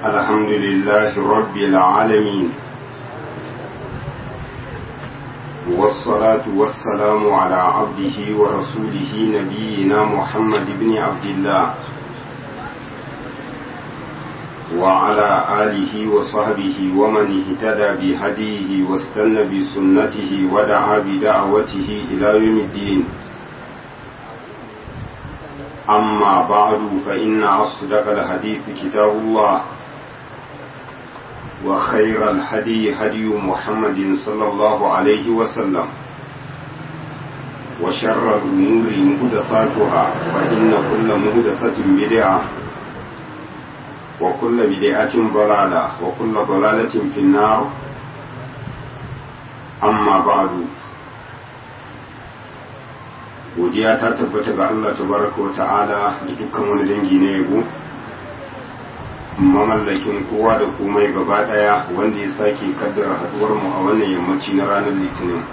الحمد لله رب العالمين والصلاة والسلام على عبده ورسوله نبينا محمد بن عبد الله وعلى آله وصحبه ومن اهتدى بهديه واستنى بسنته ودعا بدعوته إلى يوم الدين أما بعد فإن أصدق الحديث كتاب الله وخير الهدي هدي محمد صلى الله عليه وسلم وشر الأمور مهدثاتها فإن كل مهدثة بدعة وكل بدعة ضلالة وكل ضلالة في النار أما بعد godiya ta tabbata ga Allah tabaraka wa ta'ala da dukkan wani dangi na yabo mamallakin kowa da komai gaba daya wanda ya sake kaddara haduwar mu a wannan yammaci na ranar litinin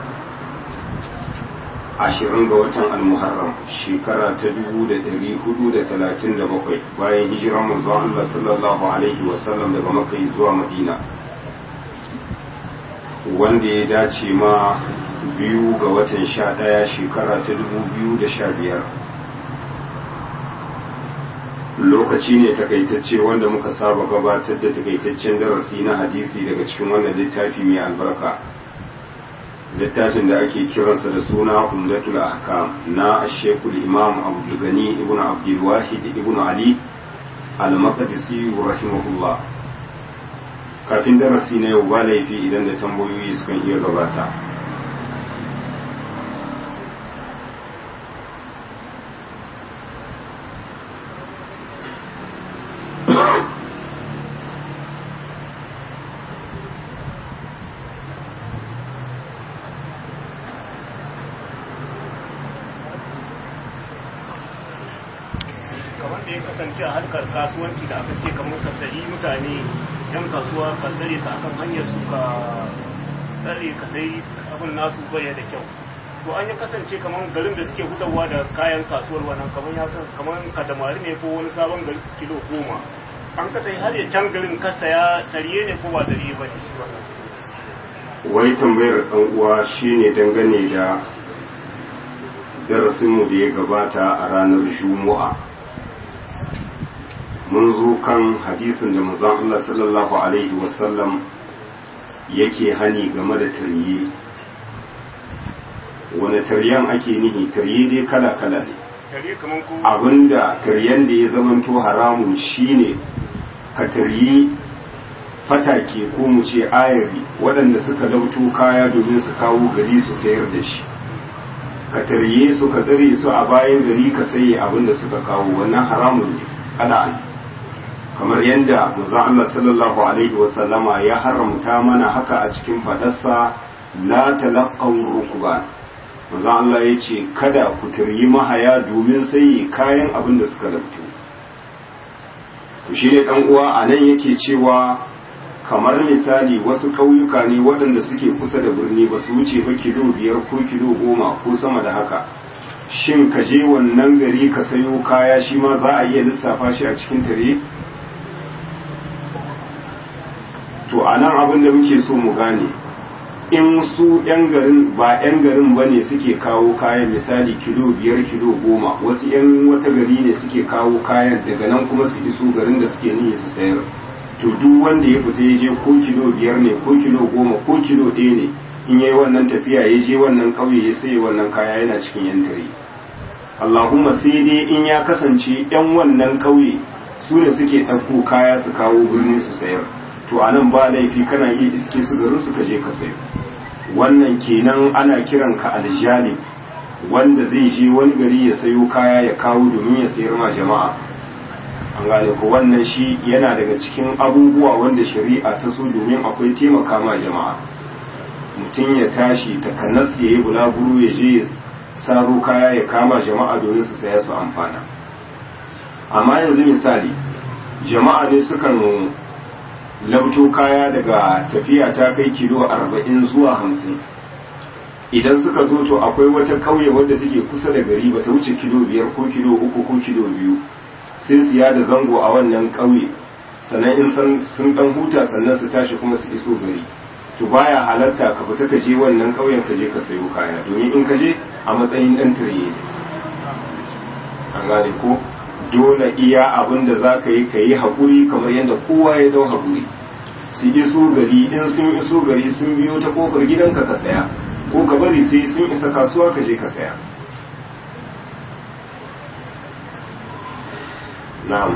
ashirin ga watan almuharram shekara ta dubu da dari hudu da talatin da bakwai bayan hijiran manzon Allah sallallahu alaihi wasallam daga makka zuwa madina wanda ya dace ma biyu ga watan sha ɗaya shekara ta dubu biyu da sha biyar lokaci ne takaitacce wanda muka saba gabatar da takaitaccen darasi na hadisi daga cikin wannan littafi mai albarka littafin da ake kiransa da suna umdatul ahkam na ashekul imam abdulgani ibn abdulwahid ibn ali al-maqdisi rahimahullah kafin darasi na yau ba laifi idan da tambayoyi sukan iya gabata kasance a harkar kasuwanci da aka ce kamar ka sayi mutane yan kasuwa ka tsare su akan hanyar su ka tsare ka sai abin nasu baya da kyau to an yi kasance kamar garin da suke gudawa da kayan kasuwar wannan kamar ya kamar kadamari ne ko wani sabon gari kilo goma an ka sai har ya can garin ka saya tariye ne ko ba tariye ba ne shi wannan wai tambayar ɗan uwa shine dangane da darasinmu da ya gabata a ranar juma'a mun zo kan hadisin da manzon Allah sallallahu alaihi wasallam yake hani game da tarye wani taryan ake nihi tarye dai kala-kala ne abinda taryen da ya zamanto haramun shine ka tarye fatake ko mu ce ayari waɗanda suka lauto kaya domin su kawo gari su sayar da shi ka tarye su ka tsare su a bayan gari ka saye abinda suka kawo wannan haramun ne kada kamar yadda manzon Allah sallallahu alaihi wa sallama ya haramta mana haka a cikin fadarsa la talaqqaw rukban manzon Allah ya ce kada ku turyi mahaya domin sai kayan abin da suka labtu to shi ne dan uwa a nan yake cewa kamar misali wasu ƙauyuka ne waɗanda suke kusa da birni ba su wuce ba kilo biyar ko kilo goma ko sama da haka shin ka je wannan gari ka sayo kaya shi ma za a iya lissafa shi a cikin tare to a nan abin da muke so mu gane in su 'yan garin ba 'yan garin ba ne suke kawo kayan misali kilo biyar kilo goma wasu 'yan wata gari ne suke kawo kayan daga nan kuma su iso garin da suke niyyar su sayar to duk wanda ya fita ya je ko kilo biyar ne ko kilo goma ko kilo ɗaya ne in yayi wannan tafiya ya je wannan ƙauye ya saye wannan kaya yana cikin yan tare Allahumma sai dai in ya kasance 'yan wannan ƙauye su ne suke ɗauko kaya su kawo birni su sayar to a nan ba laifi kana iya iske su garin su ka je ka sayo wannan kenan ana kiran ka aljalib wanda zai je wani gari ya sayo kaya ya kawo domin ya sayar ma jama'a an gane ko wannan shi yana daga cikin abubuwa wanda shari'a ta so domin akwai taimaka ma jama'a mutum ya tashi takanas ya yi bulaguro ya je ya saro kaya ya kama jama'a domin su saya su amfana amma yanzu misali jama'a ne sukan labto kaya daga tafiya ta kai kilo arba'in zuwa hamsin idan suka zo to akwai wata kauye wadda take kusa da gari ba ta wuce kilo biyar ko kilo uku ko kilo biyu sai su yada zango a wannan kauye sannan in sun dan huta sannan su tashi kuma su iso gari to baya halatta ka fita ka je wannan ƙauyen ka je ka sayo kaya domin in ka je a matsayin ɗan tire ne an gane ko dole iya abin da za ka yi ka yi haƙuri kamar yadda kowa ya dau haƙuri su iso gari in sun iso gari sun biyo ta ƙofar gidanka ka saya ko ka bari sai sun isa kasuwa ka je ka saya na'am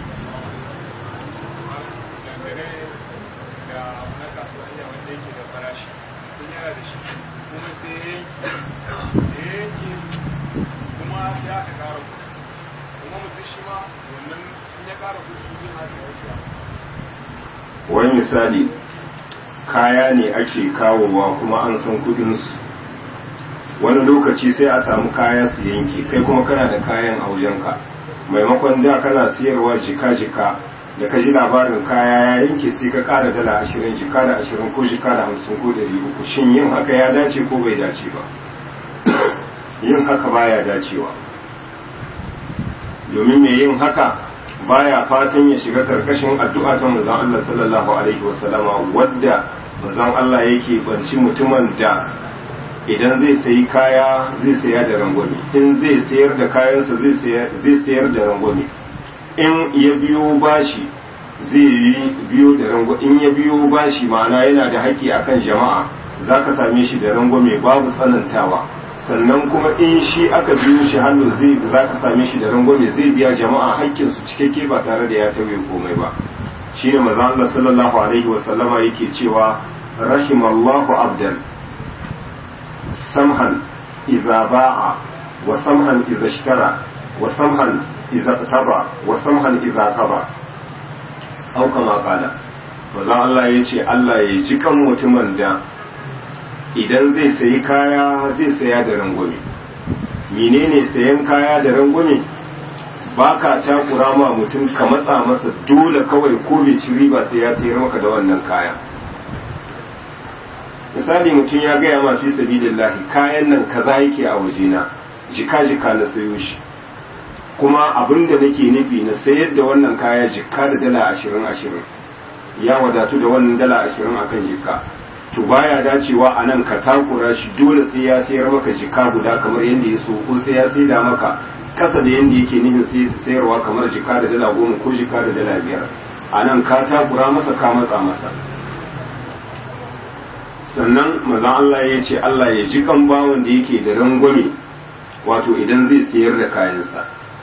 wani misali kaya ne ake kawowa kuma an san kudinsu wani lokaci sai a samu kaya su yanke kai kuma kana da kayan a wajenka maimakon da kana siyarwa jika-jika da ka ji labarin kaya ya yanke sai ka kara dala ashirin jika da ashirin ko jika da hamsin ko ɗari uku shin yin haka ya dace ko bai dace ba yin haka baya dacewa domin mai yin haka baya fatan ya shiga karkashin addu'a ta manzon Allah sallallahu alaihi wasallama wadda manzon Allah yake banci mutumin da idan zai sayi kaya zai saya da rangwame in zai sayar da kayansa zai sayar da rangwame in ya biyo bashi zai yi biyo da rangwame in ya biyo bashi ma'ana yana da haƙƙi akan jama'a zaka same shi da rangwame babu tsanantawa sannan kuma in shi aka biyo shi hannu zai za ka same shi da rangwame zai biya jama'a haƙƙinsu cikakke ba tare da ya tauye komai ba shi ne maza Allah sallallahu alaihi wa sallama yake cewa rahimallahu abdan samhan idza ba'a wa samhan idza ishtara wa samhan idza qataba wa samhan idza qaba au kama qala maza Allah yace Allah ya ji kan mutumin da idan zai sayi kaya zai saya da rangwame menene sayan kaya da rangwame ba ka takura ma mutum ka matsa masa dole kawai ko bai ci riba sai ya sayar maka da wannan kaya misali mutum ya gaya ma fi sabilillahi kayan nan kaza yake a wajena jika jika na sayo shi kuma abin da nake nufi na sayar da wannan kaya jika da dala ashirin ashirin ya wadatu da wannan dala ashirin akan jika to baya dacewa a nan ka takura shi dole sai ya sayar maka jika guda kamar yadda ya so ko sai ya saida maka kasa da yadda yake nihin sayarwa kamar jika da dala goma ko jika da dala biyar a nan ka takura masa ka matsa masa sannan maza Allah ya ce Allah ya ji kan bawon da yake da rangwame wato idan zai sayar da kayansa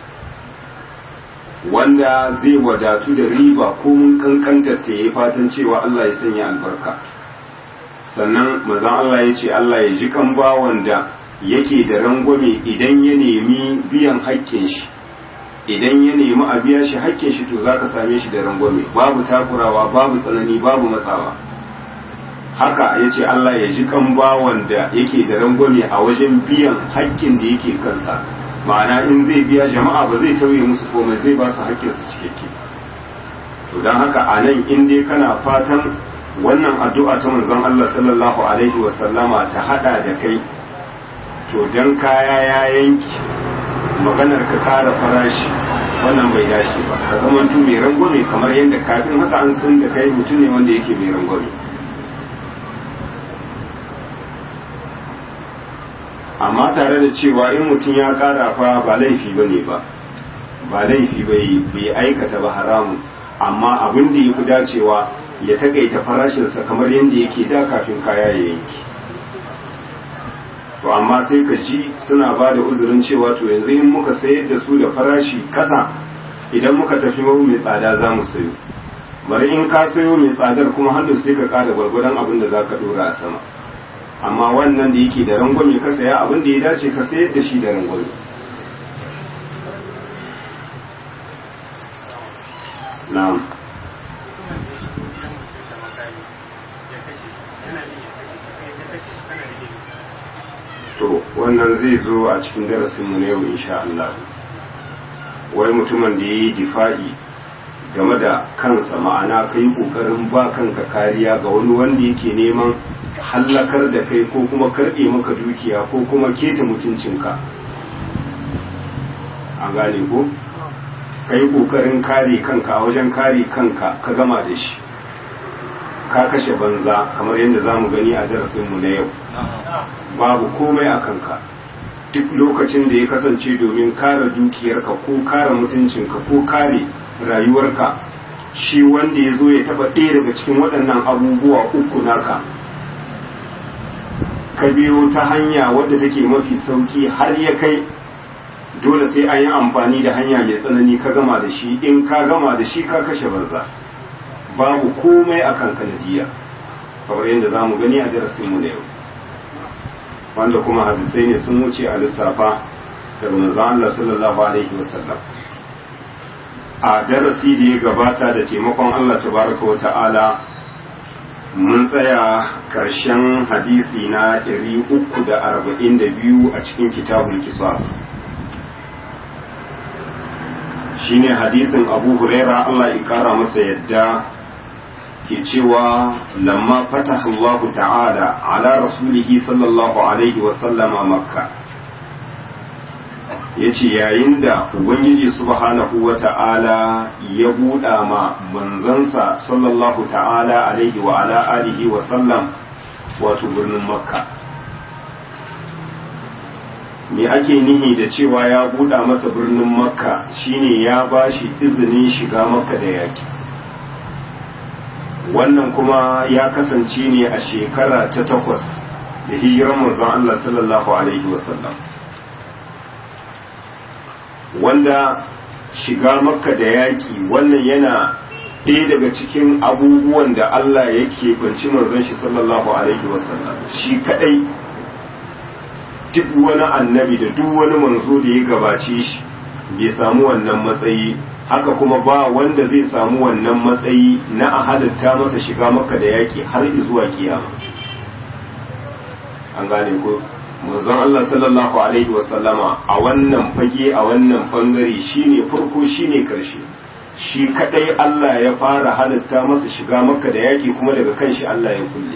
wanda zai wadatu da riba ko mun kankantar ta yi fatan cewa Allah ya sanya albarka sannan mazan Allah ya ce Allah ya ji kan bawan da yake da rangwame idan ya nemi biyan haƙƙin shi idan ya nemi a biya shi haƙƙin shi to za ka same shi da rangwame babu takurawa babu tsanani babu matsawa haka ya ce Allah ya ji kan bawan da yake da rangwame a wajen biyan haƙƙin da yake kansa ma'ana in zai biya jama'a ba zai tauye musu komai zai ba su haƙƙinsu cikakke to don haka a nan in dai kana fatan wannan addu'a ta manzon Allah sallallahu alaihi wasallama ta hada da kai to dan kaya ya yanki maganar ka kara farashi wannan bai dace ba ka zama tu mai rangwame kamar yadda kafin haka an san da kai mutum ne wanda yake mai rangwame amma tare da cewa in mutum ya kara fa ba laifi bane ba ba laifi bai aikata ba haramun amma abin da ya fi dacewa ya takaita farashinsa kamar yadda yake da kafin kaya ya yanki to amma sai ka ji suna ba da uzurin cewa to yanzu in muka sayar da su da farashi kasa idan muka tafi mabu mai tsada za mu sayo bari in ka sayo mai tsadar kuma hannu sai ka kada gwargwadon abin da za ka dora a sama amma wannan da yake da rangwame ka saya abin da ya dace ka sayar da shi da rangwame na'am to wannan zai zo a cikin darasinmu na yau insha Allah wai mutumin da ya yi difa'i game da kansa ma'ana ka yi ƙoƙarin ba kanka kariya ga wani wanda yake neman hallakar da kai ko kuma karɓe maka dukiya ko kuma keta mutuncinka a gane ko ka yi ƙoƙarin kare kanka a wajen kare kanka ka gama da shi ka kashe banza kamar yadda za mu gani a darasinmu na yau babu komai a kanka duk lokacin da ya kasance domin kare dukiyarka ko kare mutuncinka ko kare rayuwarka shi wanda ya zo ya taba ɗaya daga cikin waɗannan abubuwa uku naka ka biyo ta hanya wadda take mafi sauki har ya kai dole sai an yi amfani da hanya mai tsanani ka gama da shi in ka gama da shi ka kashe banza babu komai a kan kanadiya kamar yadda za mu gani a darasinmu na yau wanda kuma hadisai ne sun wuce a lissafa daga manzon Allah sallallahu alaihi wasallam a darasi da ya gabata da taimakon Allah tabaraka wa ta'ala mun tsaya karshen hadisi na 342 a cikin kitabul kisas shine hadisin abu huraira Allah ya kara masa yadda ke cewa lamma fataha Allah ta'ala ala rasulihi sallallahu alaihi wa sallama makka yace yayin da ubangiji subhanahu wa ta'ala ya buɗa ma manzansa sallallahu ta'ala alaihi wa ala alihi wa sallam wato birnin makka me ake nihi da cewa ya buɗa masa birnin makka shine ya ba shi izinin shiga makka da yaki wannan kuma ya kasance ne a shekara ta takwas da hijiran manzon Allah sallallahu alaihi wasallam wanda shiga makka da yaki wannan yana ɗaya daga cikin abubuwan da Allah yake banci manzon shi sallallahu alaihi wasallam shi kadai duk wani annabi da duk wani manzo da ya gabace shi bai samu wannan matsayi haka kuma ba wanda zai samu wannan matsayi na a halitta masa shiga maka da yaki har zuwa kiyama an gane ko manzon Allah sallallahu alaihi wasallama a wannan fage a wannan bangare shine farko shine karshe shi kadai Allah ya fara halitta masa shiga maka da yaki kuma daga kanshi Allah ya kulle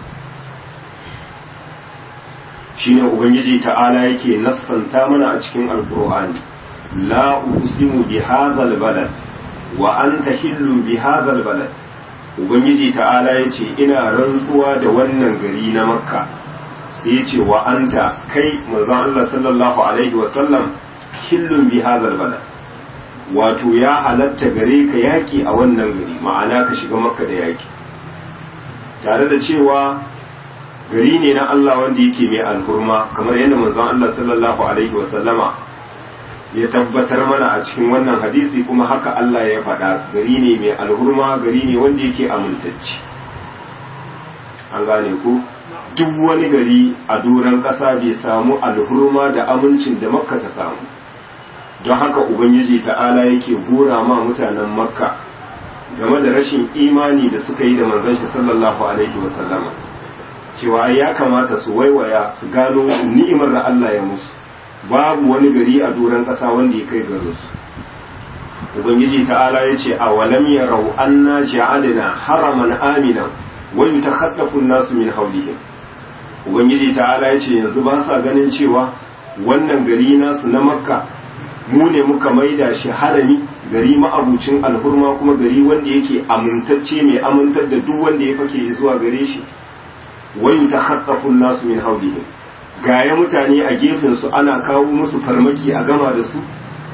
shine ubangiji ta'ala yake nassanta mana a cikin alkur'ani la uqsimu bi hadzal balad wa anta hillu bi hadzal balad ubangiji ta'ala yace ina rantsuwa da wannan gari na makka sai yace wa anta kai manzon Allah sallallahu alaihi wa sallam hillun bi hadzal balad wato ya halatta gare ka yaki a wannan gari ma'ana ka shiga makka da yaki tare da cewa gari ne na Allah wanda yake mai alhurma kamar yadda manzon Allah sallallahu alaihi wasallama ya tabbatar mana a cikin wannan hadisi kuma haka Allah ya faɗa gari ne mai alhurma gari ne wanda yake amintacci an gane ku duk wani gari a doron ƙasa bai samu alhurma da amincin da makka ta samu don haka ubangiji ta'ala yake gora ma mutanen makka game da rashin imani da suka yi da manzon shi sallallahu alaihi wasallama cewa ya kamata su waiwaya su gano ni'imar da Allah ya musu babu wani gari a doron ƙasa wanda ya kai garin su ubangiji ta'ala ya ce a walam yarau anna ja'alna haraman amina wa yutakhaffafu an-nasu min hawlihim ubangiji ta'ala ya ce yanzu ba sa ganin cewa wannan gari nasu na makka mu ne muka maida shi harami gari ma'abucin alhurma kuma gari wanda yake amintacce mai amintar da duk wanda ya fake zuwa gare shi wai ta haɗafun nasu min haulihim gaya mutane a gefensu ana kawo musu farmaki a gama da su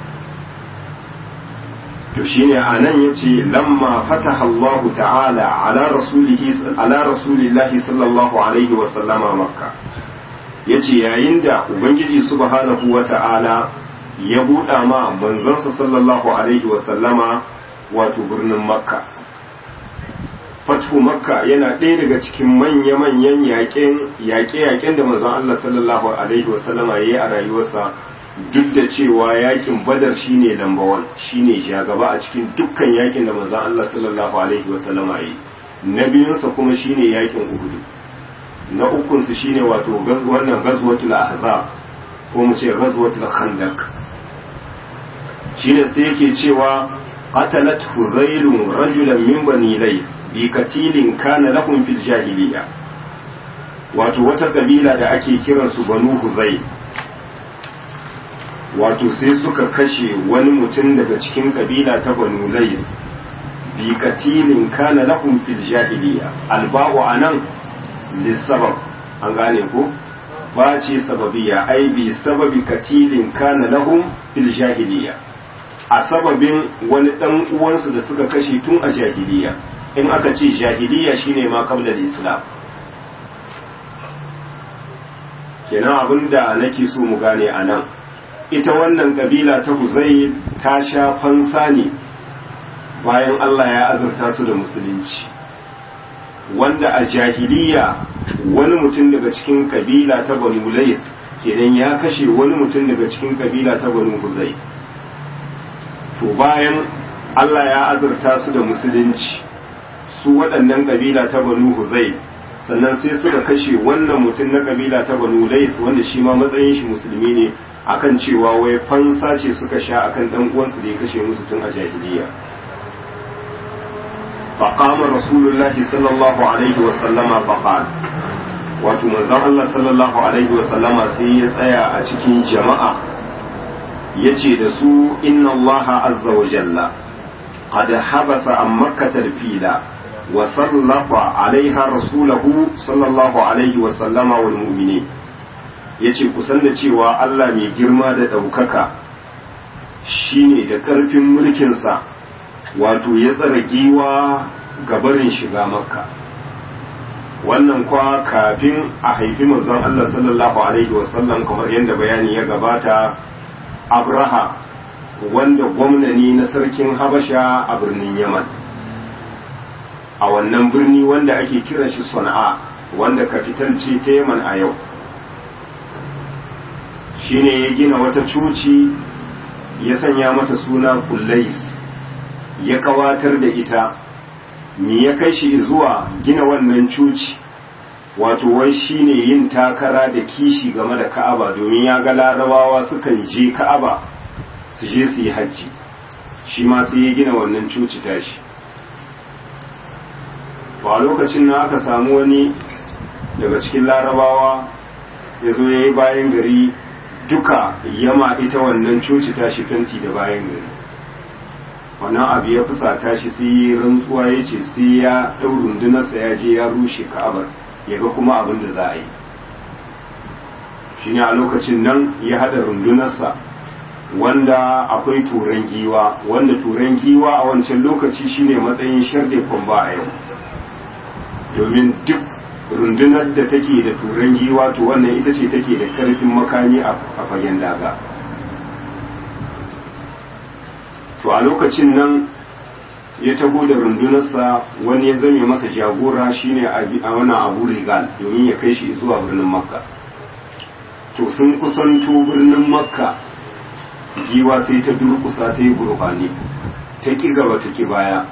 to shine a nan ya ce lamma fataha Allah ta'ala ala rasulihi ala rasulillahi sallallahu alaihi wa sallama makka yace yayin da ubangiji subhanahu wa ta'ala ya buɗa ma manzansa sallallahu alaihi wa sallama wato birnin makka fathu makka yana ɗaya daga cikin manya-manyan yaƙe-yaƙen da manzon Allah sallallahu alaihi wasallama ya yi a rayuwarsa duk da cewa yaƙin badar shine lamba wan shine shagaba a cikin dukkan yaƙin da manzon Allah sallallahu alaihi wasallama ya yi na biyunsa kuma shine yaƙin uhudu na ukunsu shine wato wannan gazwatul ahzab ko mu ce gazwatul khandaq shine sai yake cewa qatalat huzailun rajulan min bani layth bi katilin kana lahum fil jahiliya wato wata kabila da ake kiran su banu huzai wato sai suka kashe wani mutum daga cikin kabila ta banu lais bi katilin kana lahum fil jahiliya alba'u anan lisabab an gane ko ba ce sababiya ai bi sababi katilin kana lahum fil jahiliya a sababin wani dan uwansu da suka kashe tun a jahiliya in aka ce jahiliya shine ma qabla islam kenan abinda nake so mu gane a nan ita wannan kabila ta huzai ta sha fansa ne bayan Allah ya azurta su da musulunci wanda a jahiliya wani mutum daga cikin kabila ta banu layth kenan ya kashe wani mutum daga cikin kabila ta banu huzai to bayan Allah ya azurta su da musulunci su waɗannan kabila ta banu huzai sannan sai suka kashe wannan mutum na kabila ta banu layth wanda shi ma matsayin shi musulmi ne akan cewa wai fansa ce suka sha akan dan uwansu da ya kashe musu tun a jahiliya فقام رسول الله صلى الله عليه وسلم فقال wato manzon Allah sallallahu alaihi wa sallama sai ya tsaya a cikin jama'a yace da su inna Allah azza wa jalla qad habasa an makkatal fila wa sallata alaiha rasulahu sallallahu alaihi wa sallama wal mu'minin yace kusan da cewa Allah mai girma da ɗaukaka shine da ƙarfin mulkinsa wato ya tsara giwa gabarin shiga makka wannan kwa kafin a haifi manzon Allah sallallahu alaihi wasallam kamar yadda bayani ya gabata abraha wanda gwamnani na sarkin habasha a birnin yaman a wannan birni wanda ake kiran shi sana'a wanda kafital ce ta yaman a yau shine ya gina wata coci ya sanya mata suna kullais ya kawatar da ita me ya kai shi zuwa gina wannan cuci wato wai shine yin takara da kishi game da ka'aba domin ya ga larabawa sukan je ka'aba su je su yi hajji shi ma sai ya gina wannan cuci tashi a lokacin na aka samu wani daga cikin larabawa ya zo ya yi bayan gari duka yama ita wannan coci tashi fenti da bayan gari wannan abu ya fusata shi sai rantsuwa ya ce sai ya ɗau rundunarsa ya je ya rushe ka'abar ya ga kuma abin da za a yi shi ne a lokacin nan ya haɗa rundunarsa wanda akwai turan giwa wanda turan giwa a wancan lokaci shine matsayin sharde kwamba a yau domin duk rundunar da take da turan giwa to wannan ita ce take da karfin makami a fagen daga to a lokacin nan ya tago da rundunarsa wani ya zame masa jagora shine a wani abu rigal domin ya kai shi zuwa birnin makka to sun kusanto birnin makka giwa sai ta durkusa ta yi gurbani ta ki gaba ta ki baya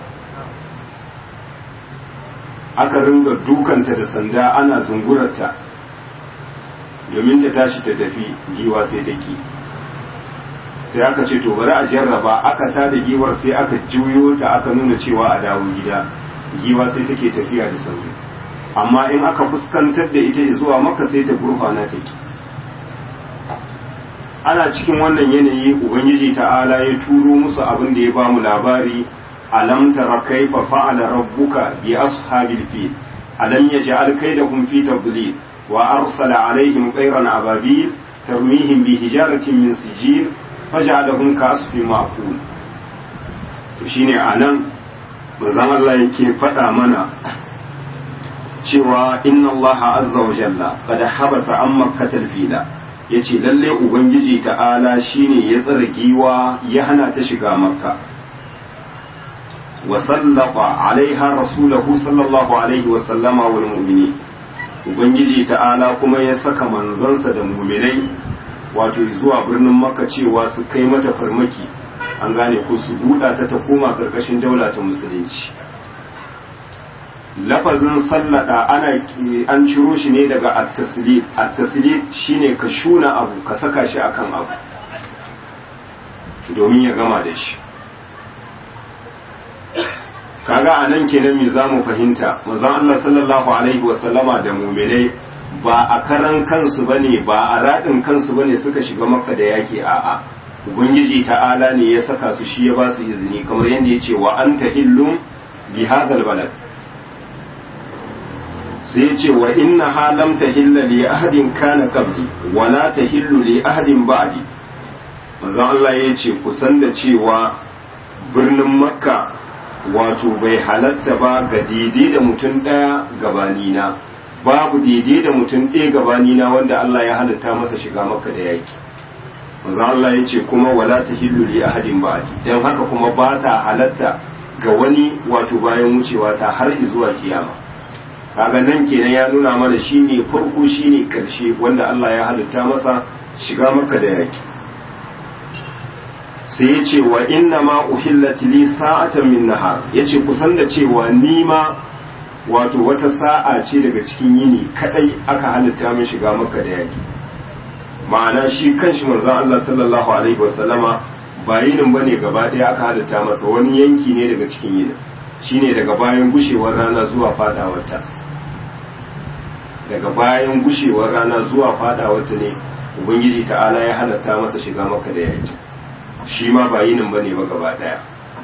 aka ringa dukanta da sanda ana zungurarta domin ta tashi ta tafi giwa sai ta ki sai aka ce to bari a jarraba aka ta da giwar sai aka juyo ta aka nuna cewa a dawo gida giwa sai take tafiya da sauri amma in aka fuskantar da ita zuwa maka sai ta gurfana take ana cikin wannan yanayi ubangiji ta'ala ya turo musu abin da ya ba mu labari alam tara kaifa fa'ala rabbuka bi ashabil fil alam yaj'al kaydahum fi tadlil wa arsala alaihim tayran ababil tarmihim bi hijaratin min sijil faj'alahum ka'asfin ma'kul to shine anan manzon Allah yake faɗa mana cewa inna Allah azza wa jalla qad habasa an makkatal fila yace lalle ubangiji ta'ala shine ya tsara giwa ya hana ta shiga makka wa sallaqa alaiha rasulahu sallallahu alaihi wa sallama wal mu'minin ubangiji ta'ala kuma ya saka manzansa da mu'minai wato zuwa birnin makka cewa su kai mata farmaki an gane ko su buɗa ta ta koma karkashin daula ta musulunci lafazin sallada ana an ciro shi ne daga at-taslid at-taslid shine ka shuna abu ka saka shi akan abu domin ya gama da shi kaga anan kenan me zamu fahimta manzon Allah sallallahu alaihi wasallama da mu'minai ba a karan kansu bane ba a radin kansu bane suka shiga makka da yaki a'a ubangiji ta'ala ne ya saka su shi ya ba su izini kamar yadda ya ce wa anta hillum bi hadal balad sai ya ce wa inna halam tahilla li ahadin kana qabli wa la tahillu li ahadin ba'di manzon Allah ya ce kusan da cewa birnin makka wato bai halatta ba ga daidai da mutum ɗaya gabanina babu daidai da mutum ɗaya gabanina wanda Allah ya halatta masa shiga makka da yaki manzo Allah ya ce kuma wala tahillu li ahadin ba'di dan haka kuma ba ta halatta ga wani wato bayan wucewa ta har zuwa kiyama kaga nan kenan ya nuna mana shine farko shine karshe wanda Allah ya halitta masa shiga makka da yaki sai ya ce wa inna ma uhillat li sa'atan min nahar yace kusan da cewa ni ma wato wata sa'a ce daga cikin yini kadai aka halitta min shiga makka da yaki ma'ana shi kanshi manzon Allah sallallahu alaihi wasallama ba yinin bane gaba daya aka halitta masa wani yanki ne daga cikin yinin shine daga bayan gushewar rana zuwa fadawarta daga bayan gushewar rana zuwa fadawarta ne ubangiji ta'ala ya halatta masa shiga maka da yaki shi ma ba yinin bane ba gaba daya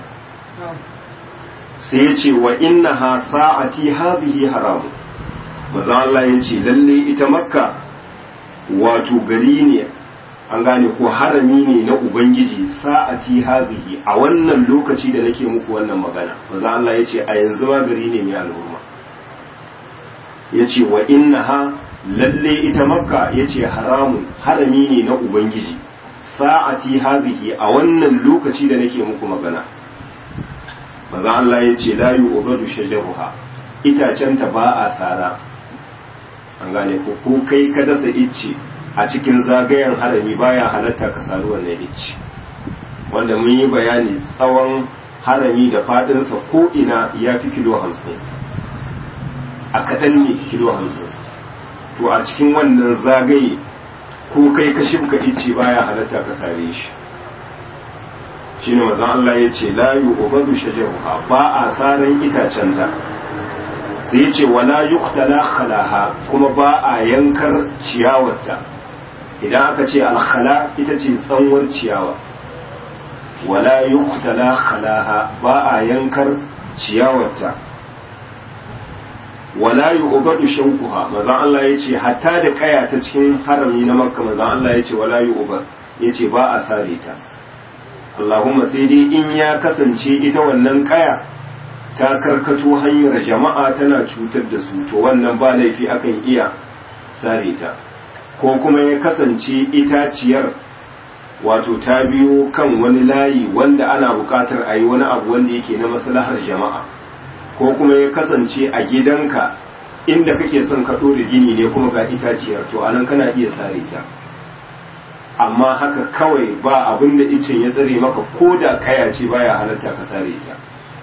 sai ya ce wa inna ha sa'ati hadhihi haramu maza Allah ya ce lalle ita makka wato gari ne an gane ko harami ne na ubangiji sa'ati hadhihi a wannan lokaci da nake muku wannan magana maza Allah ya ce a yanzu ma gari ne mai al'umma ya ce wa inna ha lalle ita makka ya ce haramun harami ne na ubangiji sa'ati hadhihi a wannan lokaci da nake muku magana maza Allah ya ce la yu'badu shajaruha itacenta ba a sara an gane ko ko kai ka dasa icce a cikin zagayen harami baya halatta ka sari wannan icce wanda mun yi bayani tsawon harami da fadinsa ko ina ya fi kilo hamsin a kaɗan ne kilo hamsin to a cikin wannan zagaye ko kai ka shimka icce baya halatta ka sare shi shine mazan Allah ya ce la yu'badu shajaruha ba a saran itacenta sai ya ce wala yuqtala khalaha kuma ba a yankar ciyawarta idan aka ce alkhala ita ce tsanwar ciyawa wala yuqtala khalaha ba a yankar ciyawarta wala yu'badu shawquha mazan Allah ya ce hatta da kaya ta cikin harami na makka mazan Allah ya ce wala yu'bad ya ce ba a sare ta Allahumma sai dai in ya kasance ita wannan kaya ta karkato hanyar jama'a tana cutar da su to wannan ba laifi akan iya sare ta ko kuma ya kasance itaciyar wato ta biyo kan wani layi wanda ana buƙatar a yi wani abu wanda yake na maslahar jama'a ko kuma ya kasance a gidanka inda kake son ka ɗora gini ne kuma ga itaciyar to anan kana iya sare ta amma haka kawai ba abin da icen ya tsare maka ko da kaya ce baya halatta ka sare ta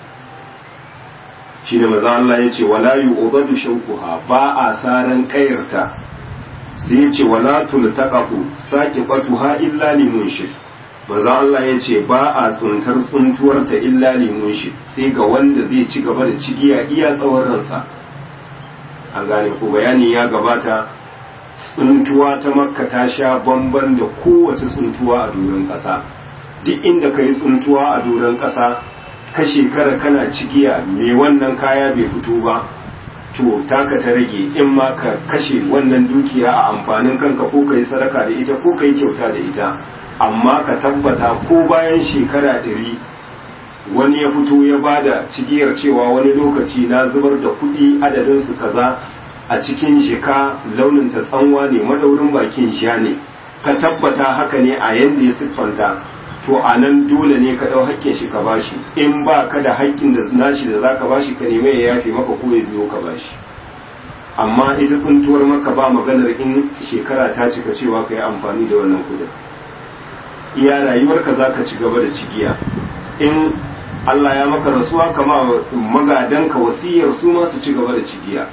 shi da maza Allah ya ce wala yu'badu shawquha ba a saran kayarta sai ya ce wala tultaqatu saqifatuha illa limunshid maza Allah ya ce ba a tsuntar tsuntuwarta illa limunshid sai ga wanda zai ci gaba da cigiya iya tsawon ransa an gane ko bayani ya gabata tsuntuwa ta makka ta sha bamban da kowace tsuntuwa a doron ƙasa duk inda ka yi tsuntuwa a doron ƙasa ka shekara kana cigiya me wannan kaya bai fito ba to taka ta rage in ma ka kashe wannan dukiya a amfanin kanka ko ka yi sadaka da ita ko ka yi kyauta da ita amma ka tabbata ko bayan shekara ɗari wani ya fito ya bada cigiyar cewa wani lokaci na zubar da kuɗi adadinsu kaza a cikin jika launin ta tsanwa ne madaurin bakin sha ne ka tabbata haka ne a yanda ya siffanta to a nan dole ne ka ɗau haƙƙin shi ka bashi in ba ka da haƙƙin da nashi da zaka bashi ka nemi ya yafe maka ko ya biyo ka bashi amma ita tsuntuwar maka ba maganar in shekara ta cika cewa ka yi amfani da wannan kudin iya rayuwarka za ka ci gaba da cigiya in Allah ya maka rasuwa kama magadanka wasiyar su ma su ci gaba da cigiya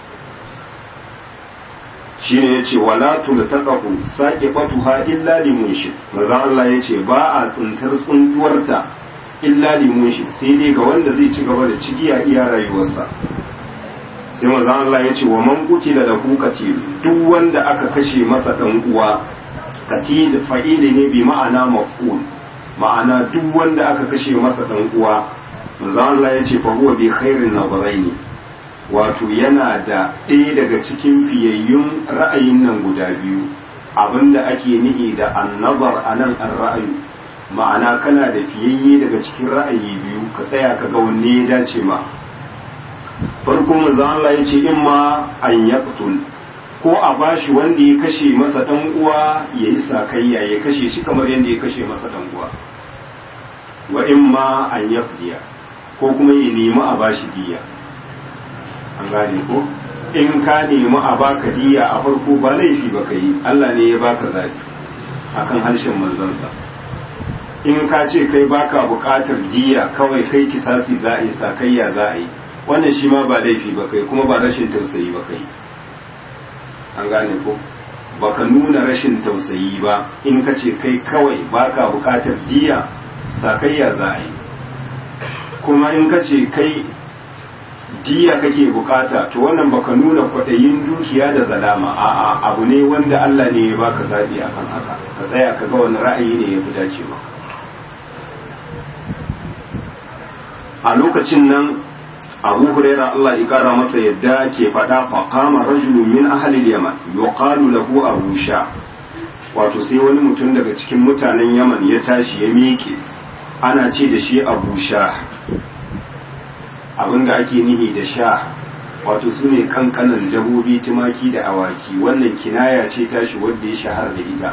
shine yace wala tultaqahu saqifatuha illa limunshid maza Allah yace ba a tsuntar tsuntuwarta illa limunshid sai dai ga wanda zai ci gaba da cigiya iya rayuwarsa sai maza Allah yace wa man qutila lahu qatil duk wanda aka kashe masa dan uwa qatil fa'ili ne bi ma'ana maf'ul ma'ana duk wanda aka kashe masa dan uwa manzo Allah ya ce fa huwa bi khairin nazaraini wato yana da ɗaya daga cikin fiyayyun ra'ayin nan guda biyu abinda ake nihi da annazar anan an ra'ayu ma'ana kana da fiyayye daga cikin ra'ayi biyu ka tsaya ka ga wanne ya dace ma farko manzo Allah ya ce in ma an yaqtul ko a bashi wanda ya kashe masa dan uwa ya yi sakayya ya kashe shi kamar yadda ya kashe masa dan uwa wa in ma an yafdiya ko kuma ya nemi a bashi diya an gane ko in ka nemi a baka diya a farko ba laifi ba ka yi Allah ne ya baka zafi akan harshen manzansa in ka ce kai baka bukatar diya kawai kai kisasi za a yi sakayya za a yi wannan shi ma ba laifi ba kai kuma ba rashin tausayi ba kai an gane ko baka nuna rashin tausayi ba in ka ce kai kawai baka bukatar diya sakayya za a yi kuma in ka ce kai diya kake bukata to wannan baka nuna kwaɗayin dukiya da zalama a'a abu ne wanda Allah ne ya baka zaɓi akan haka ka tsaya ka ga wani ra'ayi ne ya fi dace maka a lokacin nan abu huraira Allah ya kara masa yadda ke faɗa faqama rajulun min ahli yaman yuqalu lahu abu sha wato sai wani mutum daga cikin mutanen yaman ya tashi ya miƙe ana ce da shi abu sha abinda ake nihi da sha wato su ne kankanan dabobi tumaki da awaki wannan kinaya ce tashi wadda ya shahara da ita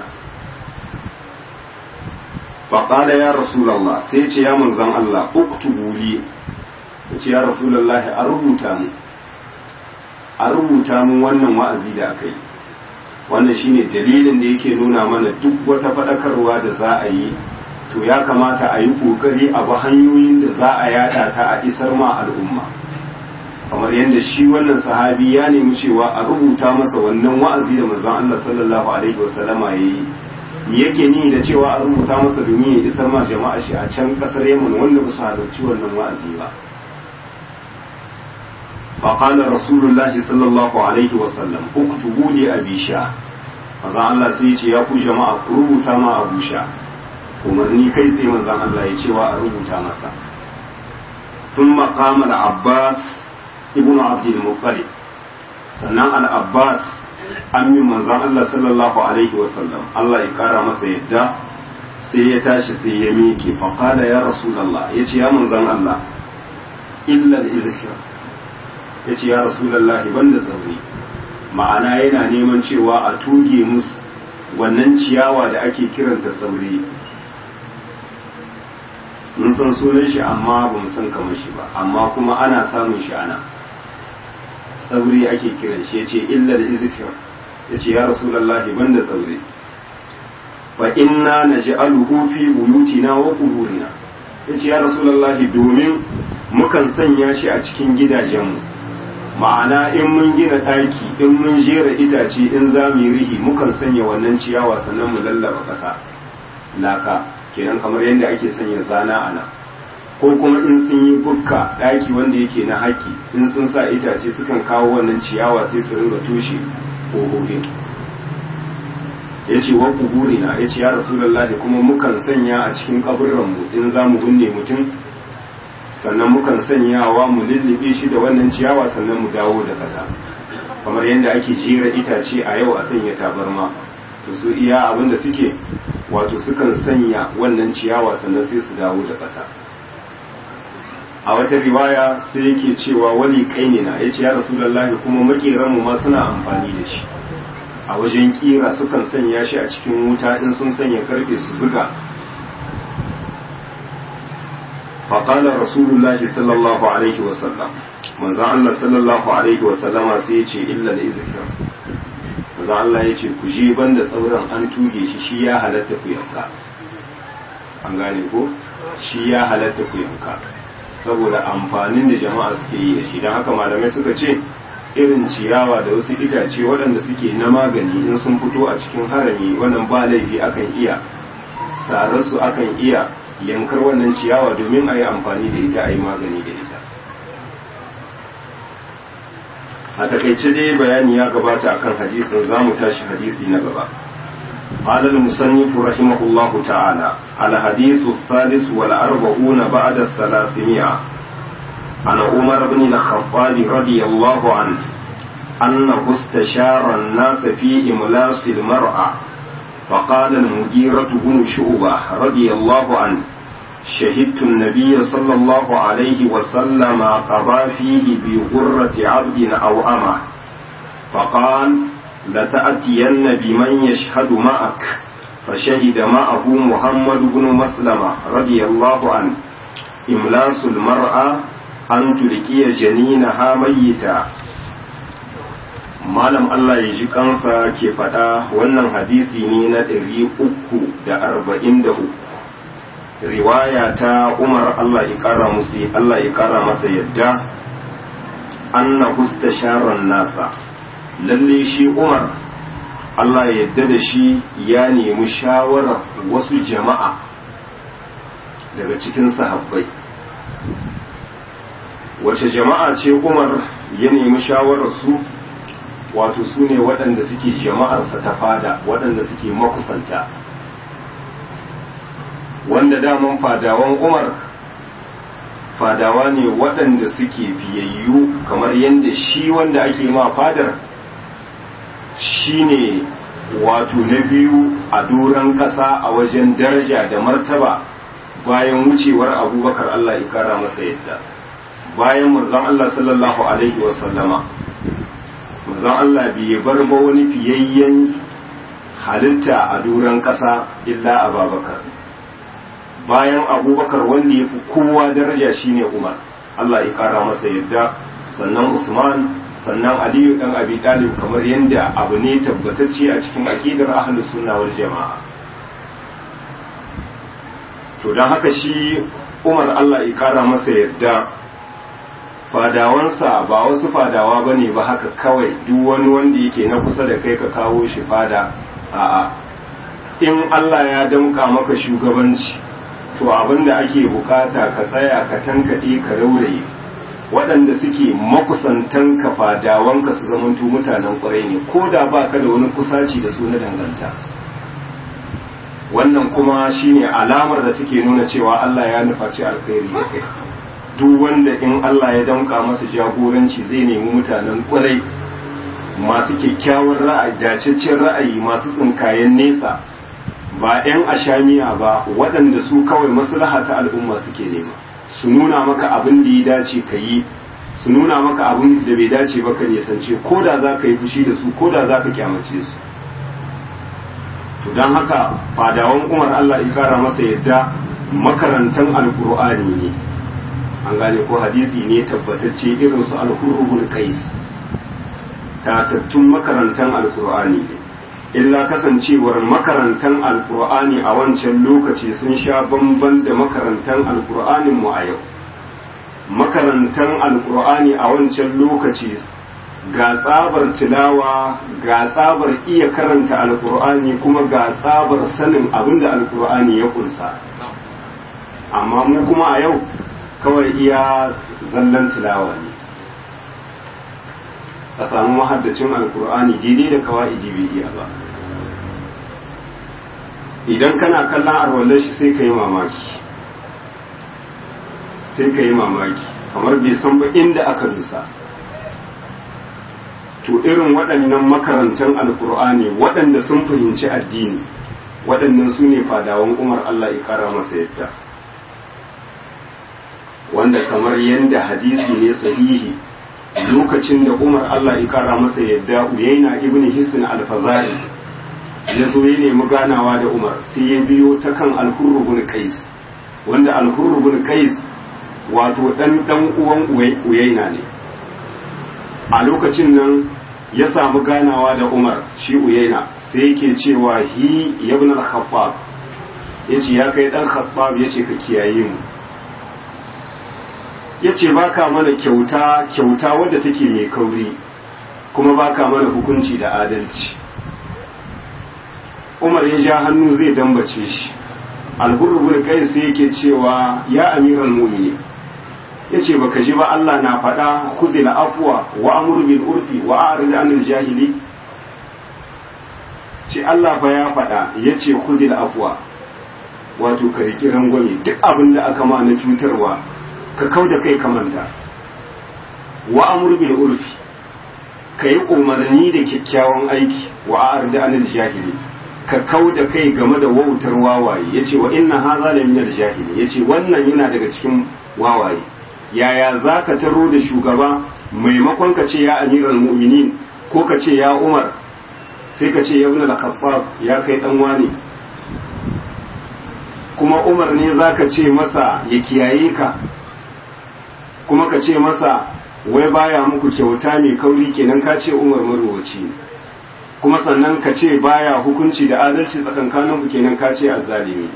faƙala ya rasulallah sai ce ya manzan Allah uktubu li ya ce ya rasulallah a rubuta mu a rubuta mu wannan wa'azi da aka yi wannan shine dalilin da yake nuna mana duk wata faɗakarwa da za a yi to ya kamata a yi ƙoƙari a bi hanyoyin da za a yada ta a isar ma al'umma kamar yadda shi wannan sahabi ya nemi cewa a rubuta masa wannan wa'azi da manzon Allah sallallahu alaihi wasallama yayi me yake ni da cewa a rubuta masa domin ya isar ma jama'a shi a can kasar Yaman wanda ba su halarci wannan wa'azi ba فقال رسول الله صلى الله عليه وسلم اكتبوا لي ابي شاه manzon Allah sai ya ce ya ku jama'a ku rubuta ma Abu Sha umarni kai tsaye manzon Allah ya cewa a rubuta masa ثم قام العباس ابن عبد المطلب sannan al-Abbas amin manzon Allah sallallahu alaihi wasallam Allah ya kara masa yadda sai ya tashi sai ya miƙe faqala ya rasulullah yace ya manzon Allah illa al-izhar yace ya rasulullah banda zauri ma'ana yana neman cewa a tuge musu wannan ciyawa da ake kiranta sauri mun san sunan shi amma ba mu san kamar shi ba amma kuma ana samun shi ana sauri ake kiran shi yace illa da izkir yace ya rasulullahi banda sauri fa inna naj'aluhu fi buyutina wa quburina yace ya rasulullahi domin mukan sanya shi a cikin gidajenmu ma'ana in mun gina ɗaki in mun jera itace in za mu yi rihi mukan sanya wannan ciyawa sannan mu lallaba ƙasa laka kenan kamar yadda ake sanya zana a nan ko kuma in sun yi bukka ɗaki wanda yake na haƙi in sun sa itace sukan kawo wannan ciyawa sai su ringa tushe ƙofofin ya ce wa kuburina ya ce ya rasulallah kuma mukan sanya a cikin kaburranmu in za mu binne mutum sannan mukan sanyawa mu lullube shi da wannan ciyawa sannan mu dawo da ƙasa kamar yadda ake jera itace a yau a sanya tabarma to su iya abin da suke wato sukan sanya wannan ciyawa sannan sai su dawo da ƙasa a wata riwaya sai yake cewa wali kainina ya ce ya rasulullahi kuma makeranmu ma suna amfani da shi a wajen kira sukan sanya shi a cikin wuta in sun sanya karfe su zuga faƙalar rasulullahi sallallahu alaihi wasallam manzan Allah sallallahu alaihi wasallama sai ya ce illa da izikir manzan Allah ya ce ku je banda tsauran an tuge shi shi ya halatta ku yanka an gane ko shi ya halatta ku yanka saboda amfanin da jama'a suke yi da shi don haka malamai suka ce irin ciyawa da wasu itace waɗanda suke na magani in sun fito a cikin harami wannan ba laifi akan iya sararsu akan iya yankar wannan ciyawa domin a yi amfani da ita a yi magani da ita a takaice dai bayani ya gabata akan hadisin za mu tashi hadisi na gaba قال المصنف رحمه الله تعالى الحديث الثالث والأربعون بعد الثلاثمائة عن عمر بن الخطاب رضي الله عنه أنه استشار الناس في إملاص المرأة فقال المغيرة بن شعبة رضي الله عنه شهدت النبي صلى الله عليه وسلم قضى فيه بغرة عبد أو أمه فقال لتأتين بمن يشهد معك فشهد معه محمد بن مسلمة رضي الله عنه إملاس المرأة أن تلقي جنينها ميتا malam Allah ya ji kansa ke faɗa wannan hadisi ne na ɗari uku da arba'in da uku riwaya ta umar Allah ya ƙara musu Allah ya ƙara masa yadda anna sharon nasa lalle shi umar Allah ya yadda da shi ya nemi shawarar wasu jama'a daga cikin sahabbai wace jama'a ce umar ya nemi shawarar su wato su ne waɗanda suke jama'arsa ta fada waɗanda suke makusanta wanda daman fadawan umar fadawa ne waɗanda suke biyayyu kamar yadda shi wanda ake ma fadar shi ne wato na biyu a doron ƙasa a wajen daraja da martaba bayan wucewar abubakar allah ya kara masa yadda bayan manzon allah sallallahu alaihi wasallama manzon Allah bai bar ba wani fiyayyen halitta a duran ƙasa illa ababakar bayan abubakar wanda ya fi kowa daraja shine umar Allah ya ƙara masa yadda sannan usman sannan aliyu ɗan abi talib kamar yadda abu ne tabbatacce a cikin aƙidar ahlus sunna wal jama'a to don haka shi umar Allah ya ƙara masa yadda fadawansa ba wasu fadawa ba ne ba haka kawai duk wani wanda yake na kusa da kai ka kawo shi fada a'a in Allah ya damka maka shugabanci to abinda ake bukata ka tsaya ka tankaɗe ka rauraye waɗanda suke makusantan ka fadawanka su zamanto mutanen ƙwarai ne ko da ba ka da wani kusaci da su na danganta wannan kuma shine alamar da take nuna cewa Allah ya nufaci alkhairi da kai duk wanda in Allah ya damka masa jagoranci zai nemi mutanen kwarai masu kyakkyawar ra'ayi dacaccen ra'ayi masu tsinkayen nesa ba 'yan ashamiya ba waɗanda su kawai maslaha ta al'umma suke nema su nuna maka abin da ya dace ka yi su nuna maka abin da bai dace ba ka nisance ko da za ka yi fushi da su ko da za ka kyamace su to don haka fadawan umar Allah ya kara masa yadda makarantan alkur'ani ne an gane ko hadisi ne tabbatacce irin su alhurubul qais tatattun makarantan alkur'ani ne illa kasancewar makarantan alkur'ani a wancan lokaci sun sha bamban da makarantan alkur'anin mu a yau makarantan alkur'ani a wancan lokaci ga tsabar tilawa ga tsabar iya karanta alkur'ani kuma ga tsabar sanin abin da alkur'ani ya kunsa amma mu kuma a yau kawai iya zallan tilawa ne a samu mahaddacin alkur'ani daidai da kawai bai iya ba idan kana kallon arwallar shi sai ka yi mamaki sai ka yi mamaki kamar bai san ba inda aka nusa to irin waɗannan makarantar alkur'ani waɗanda sun fahimci addini waɗannan su ne fadawan umar allah ya kara masa yadda wanda kamar yadda hadisi ne sahihi lokacin da umar allah ya kara masa yadda uyaina ibn hisn alfazari ya zo ya nemi ganawa da umar sai ya biyo ta kan alhurru bin kais wanda alhurru bin kais wato dan dan uwan uyaina ne a lokacin nan ya samu ganawa da umar shi uyaina sai yake cewa hi ibn al-khattab yace ya kai dan khattab yace ka kiyaye mu yace baka mana kyauta kyauta wadda take mai kauri kuma baka mana hukunci da adalci umar ya ja hannu zai dambace shi alhurrubul kai sai yake cewa ya amiral mu'minin yace baka ji ba Allah na faɗa khudhil afwa wa amur bil urfi wa a'rid anil jahili shi Allah fa ya faɗa ya ce kudil afwa wato ka riƙi rangwame duk abin da aka ma na cutarwa ka kau da kai ka manta wa amur bil urfi ka yi umarni da kyakkyawan aiki wa arda anil jahili ka kau da kai game da wautar wawaye yace wa inna hadha la min al jahili yace wannan yana daga cikin wawaye yaya zaka taro da shugaba maimakon ka ce ya amiral mu'minin ko ka ce ya umar sai ka ce ya ibn al ya kai dan wani kuma umar ne zaka ce masa ya kiyaye ka kuma ka ce masa wai baya muku kyauta mai kauri kenan ka ce umar maruwaci ne kuma sannan ka ce baya hukunci da adalci tsakankanin ku kenan ka ce azzalimi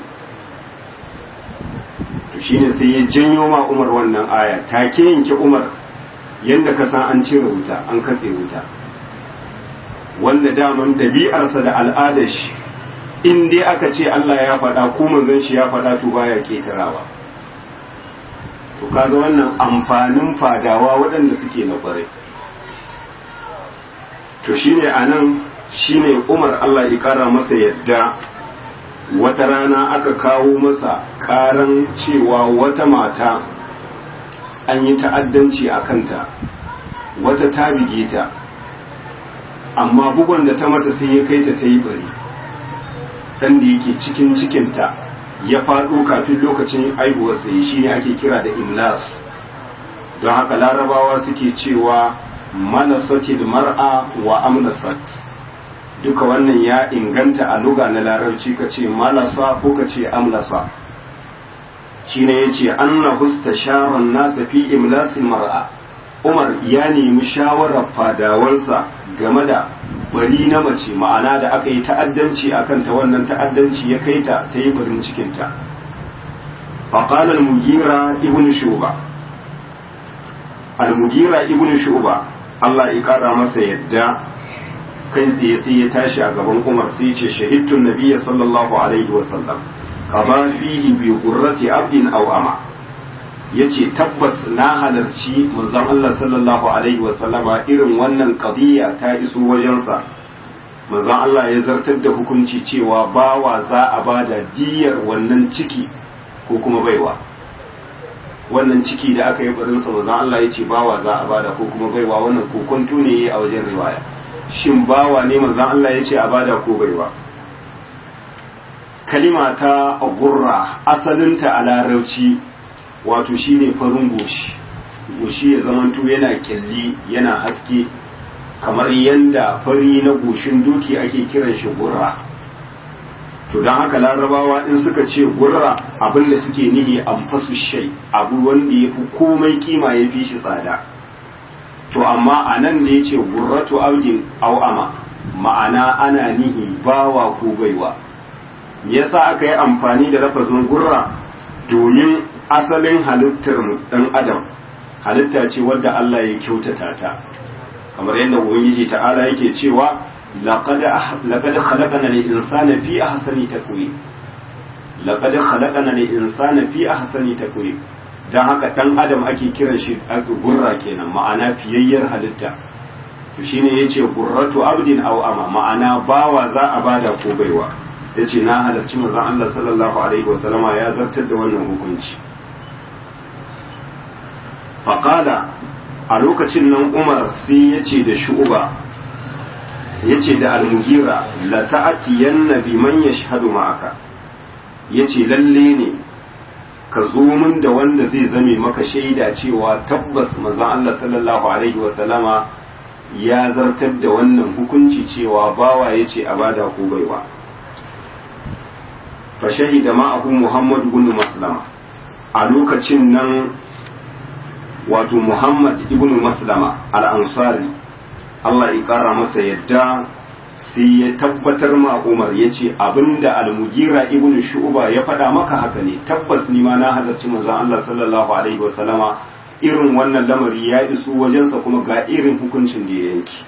to shine sai ya janyo ma umar wannan aya take yanke umar yanda ka san an cire wuta an katse wuta wanda daman dabi'arsa da al'adar shi in dai aka ce Allah ya faɗa ko manzon shi ya faɗa to baya ketarawa to kaga wannan amfanin fadawa waɗanda suke na ƙwarai to shine anan shine Umar Allah ya ƙara masa yadda wata rana aka kawo masa ƙaran cewa wata mata an yi ta'addanci a kanta wata ta bige ta amma bugon da ta mata sai ya kai ta ta yi bari ɗan da yake cikin cikinta ya faɗo kafin lokacin aihuwarsa ya shi ne ake kira da imlas don haka larabawa suke cewa manasatil mar'a wa amnasat duka wannan ya inganta a luga na larabci ka ce malasa ko ka ce amlasa shi ne ya ce an na husta sharon nasa fi imlasin mar'a umar ya nemi shawarar fadawansa game da bari na mace ma'ana da aka yi ta'addanci a kanta wannan ta'addanci ya kai ta ta yi barin cikinta faƙalar mugira ibn shuba al-mugira ibn shuba Allah ya ƙara masa yadda kai tsaye sai ya tashi a gaban umar sai ce shahidtun nabiyya sallallahu alaihi wasallam kama fihi bi qurrati abdin aw ama yace tabbas na halarci manzon Allah sallallahu alaihi wasallama irin wannan qadiya ta iso wajensa manzon Allah ya zartar da hukunci cewa bawa za a bada diyar wannan ciki ko kuma baiwa wannan ciki da aka yi barinsa manzon Allah ya ce bawa za a bada ko kuma baiwa wannan kokonto ne a wajen riwaya shin bawa ne manzon Allah ya ce a bada ko baiwa kalima ta gurra asalinta a larauci wato shine farin goshi goshi ya zamanto yana kyalli yana haske kamar yanda fari na goshin doki ake kiran shi gurra to don haka larabawa in suka ce gurra abin da suke nihi an fasu shai abu wanda ya fi komai kima ya fi shi tsada to amma a nan da ya ce gurratu aujin au'ama ma'ana ana nihi bawa ko baiwa yasa aka yi amfani da lafazin gurra domin asalin halittar dan adam halitta ce wadda Allah ya kyautata ta kamar yadda ubangiji ta'ala yake cewa laqad laqad khalaqana al-insana fi ahsani taqwim laqad khalaqana al-insana fi ahsani taqwim dan haka dan adam ake kiran shi gurra kenan ma'ana fiyayyar halitta to shine yace gurratu abdin aw ama ma'ana bawa za a bada ko baiwa yace na halarci manzon Allah sallallahu alaihi wasallama ya zartar da wannan hukunci faqala a lokacin nan Umar sai yace da Shu'ba yace da Al-Mughira la ta'tiyanna biman yashhadu ma'aka yace lalle ne ka zo min da wanda zai zame maka shaida cewa tabbas manzon Allah sallallahu alaihi wasallama ya zartar da wannan hukunci cewa bawa yace a bada ko baiwa fa shahida ma'ahu Muhammad ibn Maslama a lokacin nan wato Muhammad ibn Maslama al-Ansari Allah ya kara masa yadda sai ya tabbatar ma Umar ya ce abinda al-Mugira ibn Shu'ba ya faɗa maka haka ne tabbas ni ma na halarci manzon Allah sallallahu alaihi wasallama irin wannan lamari ya iso wajensa kuma ga irin hukuncin da ya yanki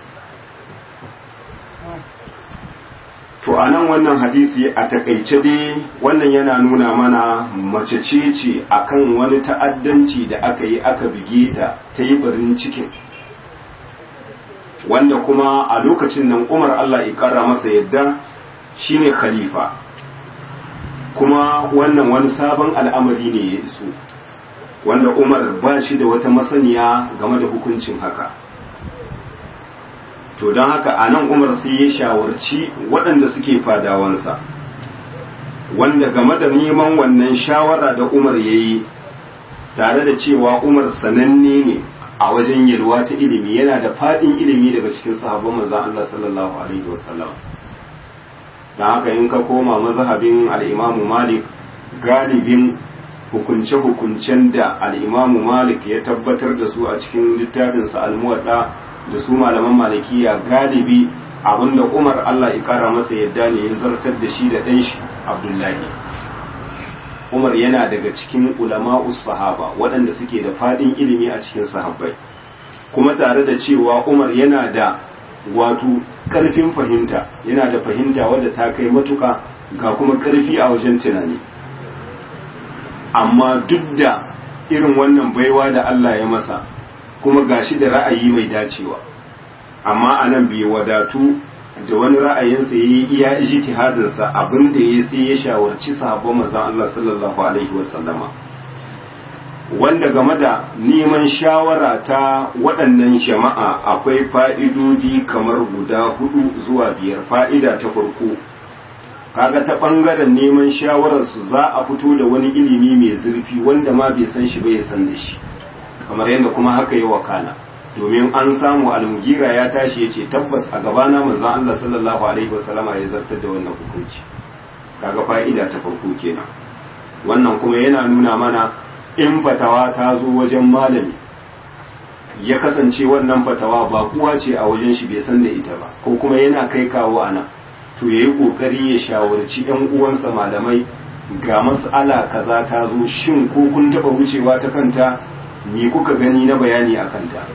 to a nan wannan hadisi a takaice dai wannan yana nuna mana mace ce ce akan wani ta'addanci da aka yi aka bige ta ta yi barin cikin wanda kuma a lokacin nan umar Allah ya kara masa yadda shine khalifa kuma wannan wani sabon al'amari ne ya iso wanda umar ba shi da wata masaniya game da hukuncin haka to don haka a nan umar sai ya shawarci waɗanda suke fadawansa wanda game da neman wannan shawara da umar ya yi tare da cewa umar sananne ne a wajen yalwa ta ilimi yana da faɗin ilimi daga cikin sahabban manzon Allah sallallahu alaihi wasallam don haka in ka koma mazhabin al'imamu malik galibin hukunce-hukuncen da al'imamu malik ya tabbatar da su a cikin littafinsa almuwadda da su malaman malikiya galibi abinda umar allah ya kara masa yadda ne ya zartar da shi da ɗan shi abdullahi umar yana daga cikin ulama'us sahaba waɗanda suke da faɗin ilimi a cikin sahabbai kuma tare da cewa umar yana da wato ƙarfin fahimta yana da fahimta wadda ta kai matuka ga kuma ƙarfi a wajen tunani amma duk da irin wannan baiwa da Allah ya masa kuma gashi da ra'ayi mai dacewa amma anan bai wadatu da wani ra'ayinsa ya yi iya ijtihadinsa abin da ya sai ya shawarci sahabban manzon Allah sallallahu alaihi wasallama wanda game da neman shawara ta waɗannan jama'a akwai fa'idodi kamar guda hudu zuwa biyar fa'ida ta farko kaga ta ɓangaren neman shawararsu za a fito da wani ilimi mai zurfi wanda ma bai san shi bai san da shi kamar yadda kuma haka yi wakana domin an samu almugira ya tashi ya ce tabbas a gabana manzon Allah sallallahu alaihi wasallama ya zartar da wannan hukunci kaga fa'ida ta farko kenan wannan kuma yana nuna mana in fatawa ta zo wajen malami ya kasance wannan fatawa ba kuwa ce a wajen shi bai san da ita ba ko kuma yana kai kawo ana to yayi kokari ya shawarci yan uwansa malamai ga mas'ala kaza ta zo shin ko kun taba wucewa ta kanta me kuka gani na bayani a kanta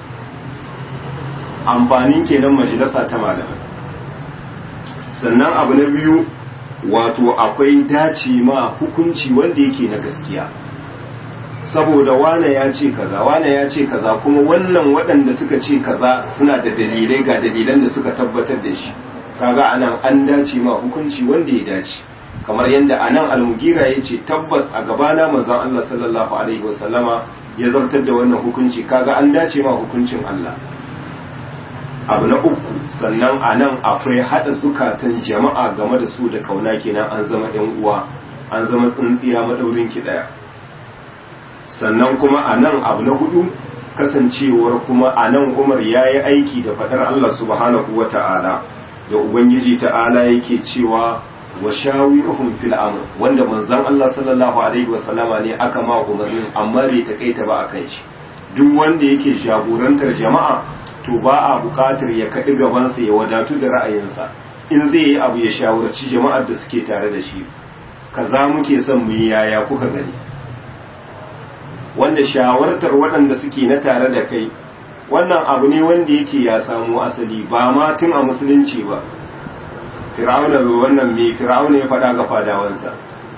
amfanin kenan majalisa ta malamai sannan abu na biyu wato akwai dace ma hukunci wanda yake na gaskiya saboda wane ya ce kaza wane ya ce kaza kuma wannan waɗanda suka ce kaza suna da dalilai ga dalilan da suka tabbatar da shi kaga anan an dace ma hukunci wanda ya dace kamar yadda anan almugira ya ce tabbas a gabana manzon Allah sallallahu alaihi wasallama ya zartar da wannan hukunci kaga an dace ma hukuncin Allah abu na uku sannan anan akwai hada zukatan jama'a game da su da kauna kenan an zama ɗan uwa an zama tsintsiya madaurin ki daya sannan kuma a nan abu na hudu kasancewar kuma a nan umar ya yi aiki da faɗar Allah subhanahu wa ta'ala da Ubangiji ta'ala yake cewa wa shawiruhum fil amr wanda manzon Allah sallallahu alaihi wa sallama ne aka ma umarnin amma bai takaita ba akan shi duk wanda yake jagorantar jama'a to ba a buƙatar ya kaɗi gabansa ya wadatu da ra'ayinsa in zai yi abu ya shawarci jama'ar da suke tare da shi kaza muke son mu yi yaya kuka gani wanda shawartar waɗanda suke na tare da kai wannan abu ne wanda yake ya samu asali ba ma tun a musulunci ba fir'auna wannan mai fir'auna ya faɗa ga fadawansa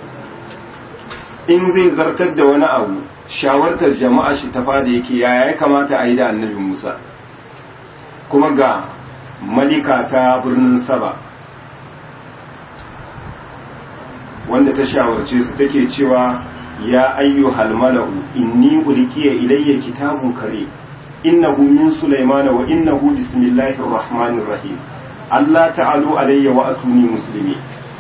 in zai zartar da wani abu shawartar jama'a shi ta fada yake yaya ya kamata a yi da annabi musa kuma ga malika ta birnin saba wanda ta shawarce su take cewa يا أيها الملأ إني ألقي إلي كتاب كريم إنه من سليمان وإنه بسم الله الرحمن الرحيم ألا تعلوا علي وأتوني مسلمين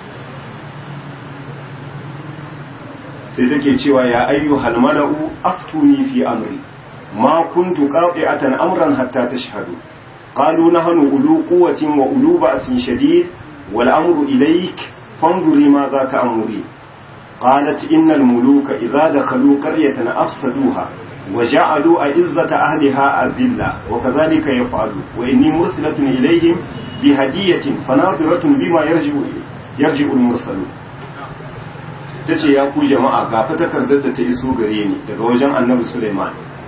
sai take cewa ya ayyuhal mala'u aftuni fi amri ma kuntu qati'atan amran hatta tashhadu qalu nahnu ulu quwwatin wa ulu ba'sin shadid wal amru ilayk fanzuri ma za ta amuri قالت إن الملوك إذا دخلوا قرية أفسدوها وجعلوا أعزة أهلها أذلة وكذلك يفعلون وإني مرسلة إليهم بهدية فناظرة بما يرجع يرجع المرسلون tace ya ku jama'a ga fa takardar da ta iso gare ni daga wajen annabi Sulaiman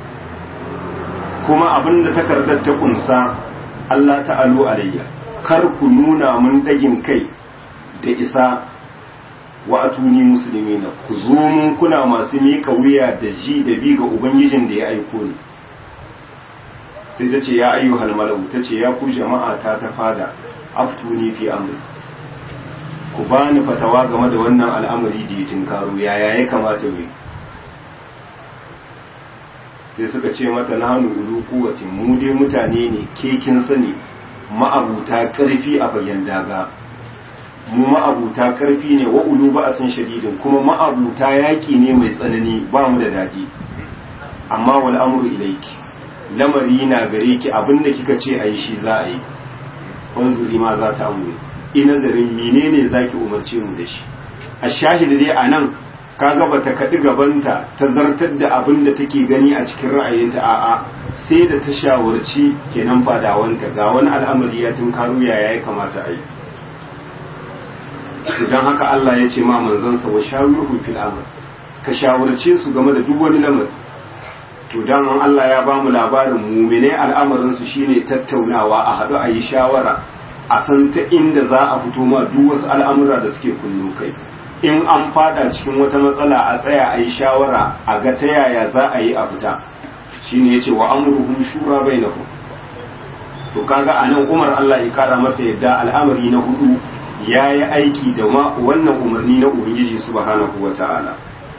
kuma abin da takardar ta kunsa Allah ta'alu alayya kar ku nuna mun dagin kai da isa wa atuni muslimina ku zo mun kuna masu miƙa wuya da ji da bi ga ubangijin da ya aiko ni sai ta ce ya ayyuhal malau ta ce ya ku jama'a ta ta fada aftuni fi amri ku bani fatawa game da wannan al'amari da ya tinkaro yaya ya kamata mu sai suka ce mata na hannu ulu kuwacin mu dai mutane ne ke kin sani ma'abuta ƙarfi a bayan daga mu ma'abuta ƙarfi ne wa ulu ba a san shadidin kuma ma'abuta yaƙi ne mai tsanani ba mu da daɗi amma wal amru ilaiki lamari na gare ki abinda kika ce a yi shi za a yi wanzuri ma za ta amure ina zarin menene zaki umarce mu da shi a shahidi dai a nan kaga bata kaɗi gabanta ta zartar da abin da take gani a cikin ra'ayinta a'a sai da ta shawarci kenan fadawanta ga wani al'amari ya tun karu yaya ya kamata a yi idan haka Allah ya ce ma manzansa wa shawirhum fil amr ka shawarce su game da duk wani lamari to dan Allah ya bamu labarin mumine al'amarin su shine tattaunawa a haɗu a yi shawara a san ta inda za a fito ma duk wasu al'amura da suke kullu kai in an fada cikin wata matsala a tsaya a yi shawara a ga ta yaya za a yi a fita shine yace wa amruhum shura bainahum to kaga anan Umar Allah ya kara masa yadda al'amari na hudu yayi aiki da wannan umarni na Ubangiji subhanahu wata'ala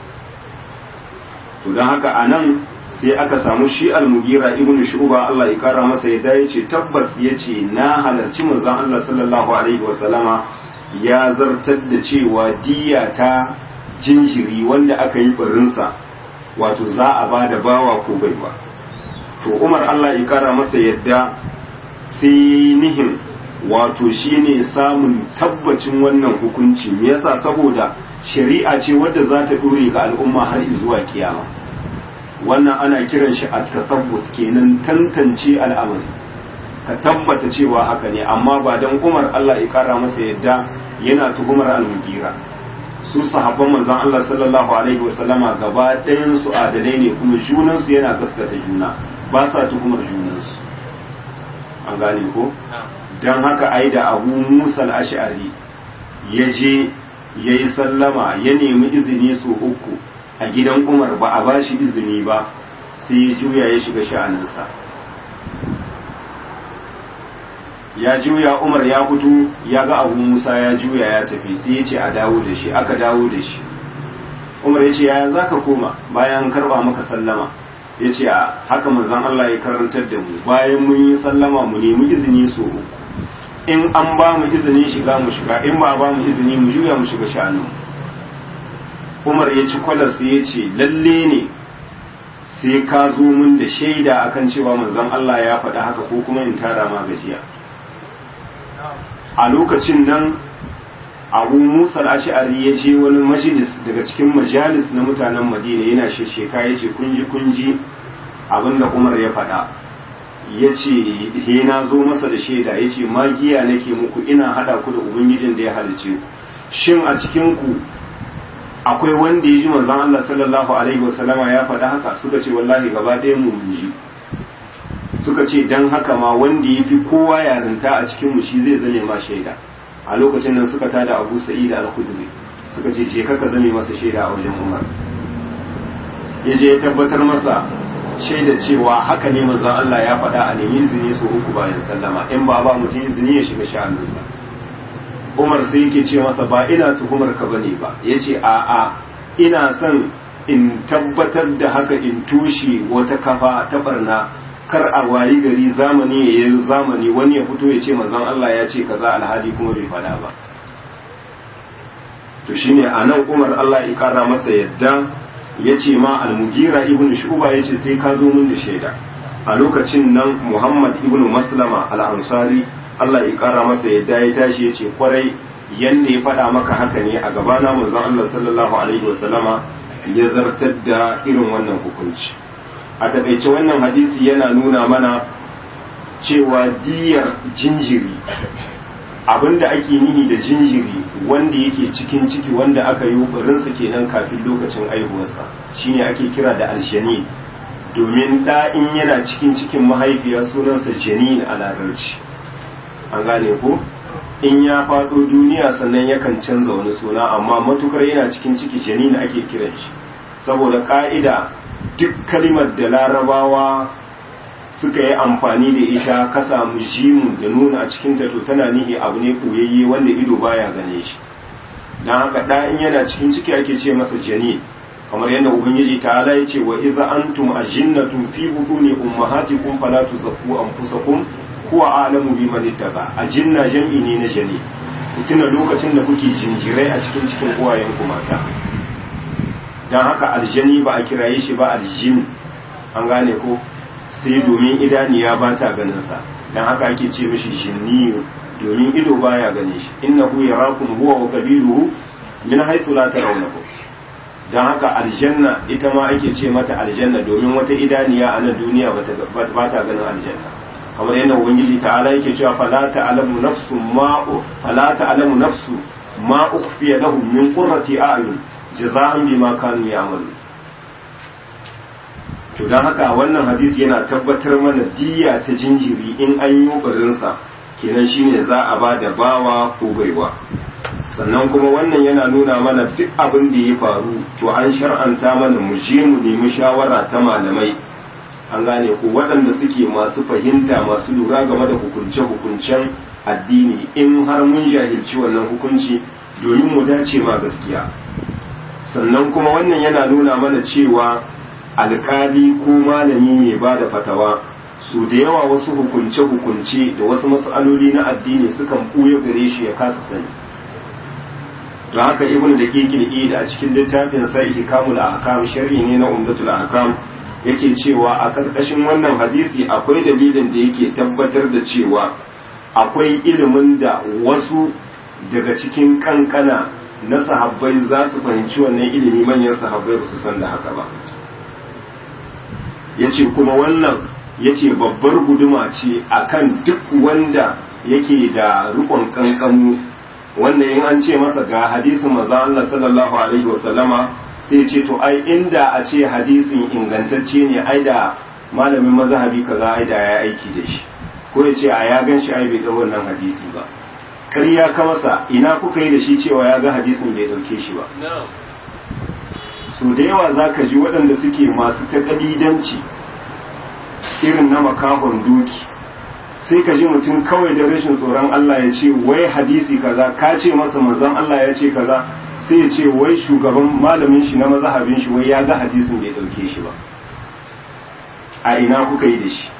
to dan haka anan sai aka samu shi al-mugira ibnu shu'ba Allah ya kara masa yadda yace tabbas yace na halarci manzon Allah sallallahu alaihi wa sallama ya zartar da cewa diya ta jinjiri wanda aka yi barinsa wato za a ba da bawa ko baiwa to Umar Allah ya kara masa yadda sai nihin wato shine samun tabbacin wannan hukunci me yasa saboda shari'a ce wadda za ta dore ga al'umma har zuwa kiyama wannan ana kiran shi a tasabbut kenan tantance al'amari ka tabbata cewa haka ne amma ba dan Umar Allah ya kara masa yadda yana tuhumar al-mugira su sahabban manzon Allah sallallahu alaihi wa sallama gaba ɗayan su adalai ne kuma junan su yana gaskata juna ba sa tuhumar junan su an gane ko dan haka ai da Abu Musa al-Ash'ari ya je yayi sallama ya nemi izini su uku a gidan Umar ba a bashi izini ba sai ya juya ya shiga sha'aninsa ya juya Umar ya fito ya ga Abu Musa ya juya ya tafi sai ya ce a dawo da shi aka dawo da shi Umar ya ce yaya za ka koma bayan karba maka sallama ya ce a haka manzon Allah ya karantar da mu bayan mun yi sallama mu nemi izini so uku in an ba mu izini shiga mu shiga in ba ba mu izini mu juya mu shiga sha'anin Umar ya ci kwalas ya ce lalle ne sai ka zo mun da shaida akan cewa manzon Allah ya faɗa haka ko kuma in tara ma gajiya a lokacin nan abu musa ash'ari ya je wani majalis daga cikin majalis na mutanen madina yana shesheka ya ce kunji kunji abinda umar ya faɗa ya ce he na zo masa da shaida ya ce magiya nake muku ina haɗa ku da ubangijin da ya halice ku shin a cikin ku akwai wanda ya ji manzon Allah sallallahu alaihi wasallama ya faɗa haka suka ce wallahi gaba ɗaya mu ji suka ce dan haka ma wanda ya fi kowa yarinta a cikin mu shi zai zame ma shaida a lokacin nan suka tada Abu Sa'id al-Khudri suka ce je kaka zame masa shaida a wajen Umar ya je ya tabbatar masa shaida cewa haka ne manzon Allah ya faɗa a nemi izini su uku bayan sallama in ba ba mutum izini ya shiga sha'aninsa Umar sai yake ce masa ba ina tuhumar ka bane ba yace a a ina son in tabbatar da haka in tushe wata kafa ta barna kar a wayi gari zamani ya yi zamani wani ya fito ya ce manzon Allah ya ce kaza alhali kuma bai faɗa ba to shine a nan Umar Allah ya kara masa yadda ya ce ma al-Mugira ibn Shu'ba ya ce sai ka zo mun da shaida a lokacin nan Muhammad ibn Maslama al-Ansari Allah ya kara masa yadda ya tashi ya ce kwarai yanda ya faɗa maka haka ne a gabana manzon Allah sallallahu alaihi wasallama ya zartar da irin wannan hukunci a takaice wannan hadisi yana nuna mana cewa diyar jinjiri abinda ake nihi da jinjiri wanda yake cikin ciki wanda aka yi barinsa kenan kafin lokacin aihuwarsa shine ake kira da aljani domin da in yana cikin cikin mahaifiya sunansa janin a larabci an gane ko in ya faɗo duniya sannan yakan canza wani suna amma matukar yana cikin ciki janin ake kiran shi saboda ka'ida duk kalimar da larabawa suka yi amfani da ita ka samu jimu da nuna a cikin to tana nihi abu ne koyayye wanda ido baya gane shi dan haka da in yana cikin ciki ake ce masa jani kamar yadda ubangiji ta'ala ya ce wa idza antum ajinnatun fi butuni ummahatikum fala tuzakku anfusakum huwa a'lamu biman ittaqa ajinna jam'i ne na jani tuna lokacin da kuke jinjirai a cikin cikin uwayen ku mata dan haka aljani ba a kiraye shi ba aljin an gane ko sai domin idaniya ba ta ganin sa dan haka ake ce mishi jinniyu domin ido baya gane shi innahu yarakum huwa wa qabiluhu min haythu la tarawnahu dan haka aljanna ita ma ake ce mata aljanna domin wata idaniya a nan duniya ba ta ganin aljanna kamar yadda ubangiji ta'ala yake cewa fala ta'lamu nafsu ma fala ta'lamu nafsu ma ukhfiya lahum min qurrati a'yun jaza'an bima kanu ya'malu to dan haka wannan hadisi yana tabbatar mana diyya ta jinjiri in an yi ƙoƙarin sa kenan shine za a ba da bawa ko baiwa sannan kuma wannan yana nuna mana duk abin da ya faru to an shar'anta mana mu je mu nemi shawara ta malamai an gane ku waɗanda suke masu fahimta masu lura game da hukunce-hukuncen addini in har mun jahilci wannan hukunci domin mu dace ma gaskiya sannan kuma wannan yana nuna mana cewa alkali ko malami mai ba da fatawa su da yawa wasu hukunce-hukunce da wasu matsaloli na addini sukan ɓuya gare shi ya kasa sani don haka ibn da ke da a cikin littafin sa ihkamul ahkam shar'i ne na umdatul ahkam yake cewa a ƙarƙashin wannan hadisi akwai dalilin da yake tabbatar da cewa akwai ilimin da wasu daga cikin kankana na sahabbai za su fahimci wannan ilimi manyan sahabbai ba su san da haka ba yace kuma wannan yace babbar guduma ce akan duk wanda yake da rikon kankamu wannan in an ce masa ga hadisin manzo Allah sallallahu alaihi wasallama sai ce to ai inda a ce hadisin ingantacce ne ai da malamin mazhabi kaza ai da ya aiki da shi ko ya ce a ya gan shi ai bai ga wannan hadisi ba ƙarya ka masa ina kuka yi da shi cewa ya ga hadisin bai dauke shi ba so da yawa za ka ji waɗanda suke masu taƙalidanci irin na makahon doki sai ka ji mutum kawai da rashin tsoron Allah ya ce wai hadisi kaza ka ce masa manzon Allah ya ce kaza sai ya ce wai shugaban malamin shi na mazhabin shi wai ya ga hadisin bai dauke shi ba a ina kuka yi da shi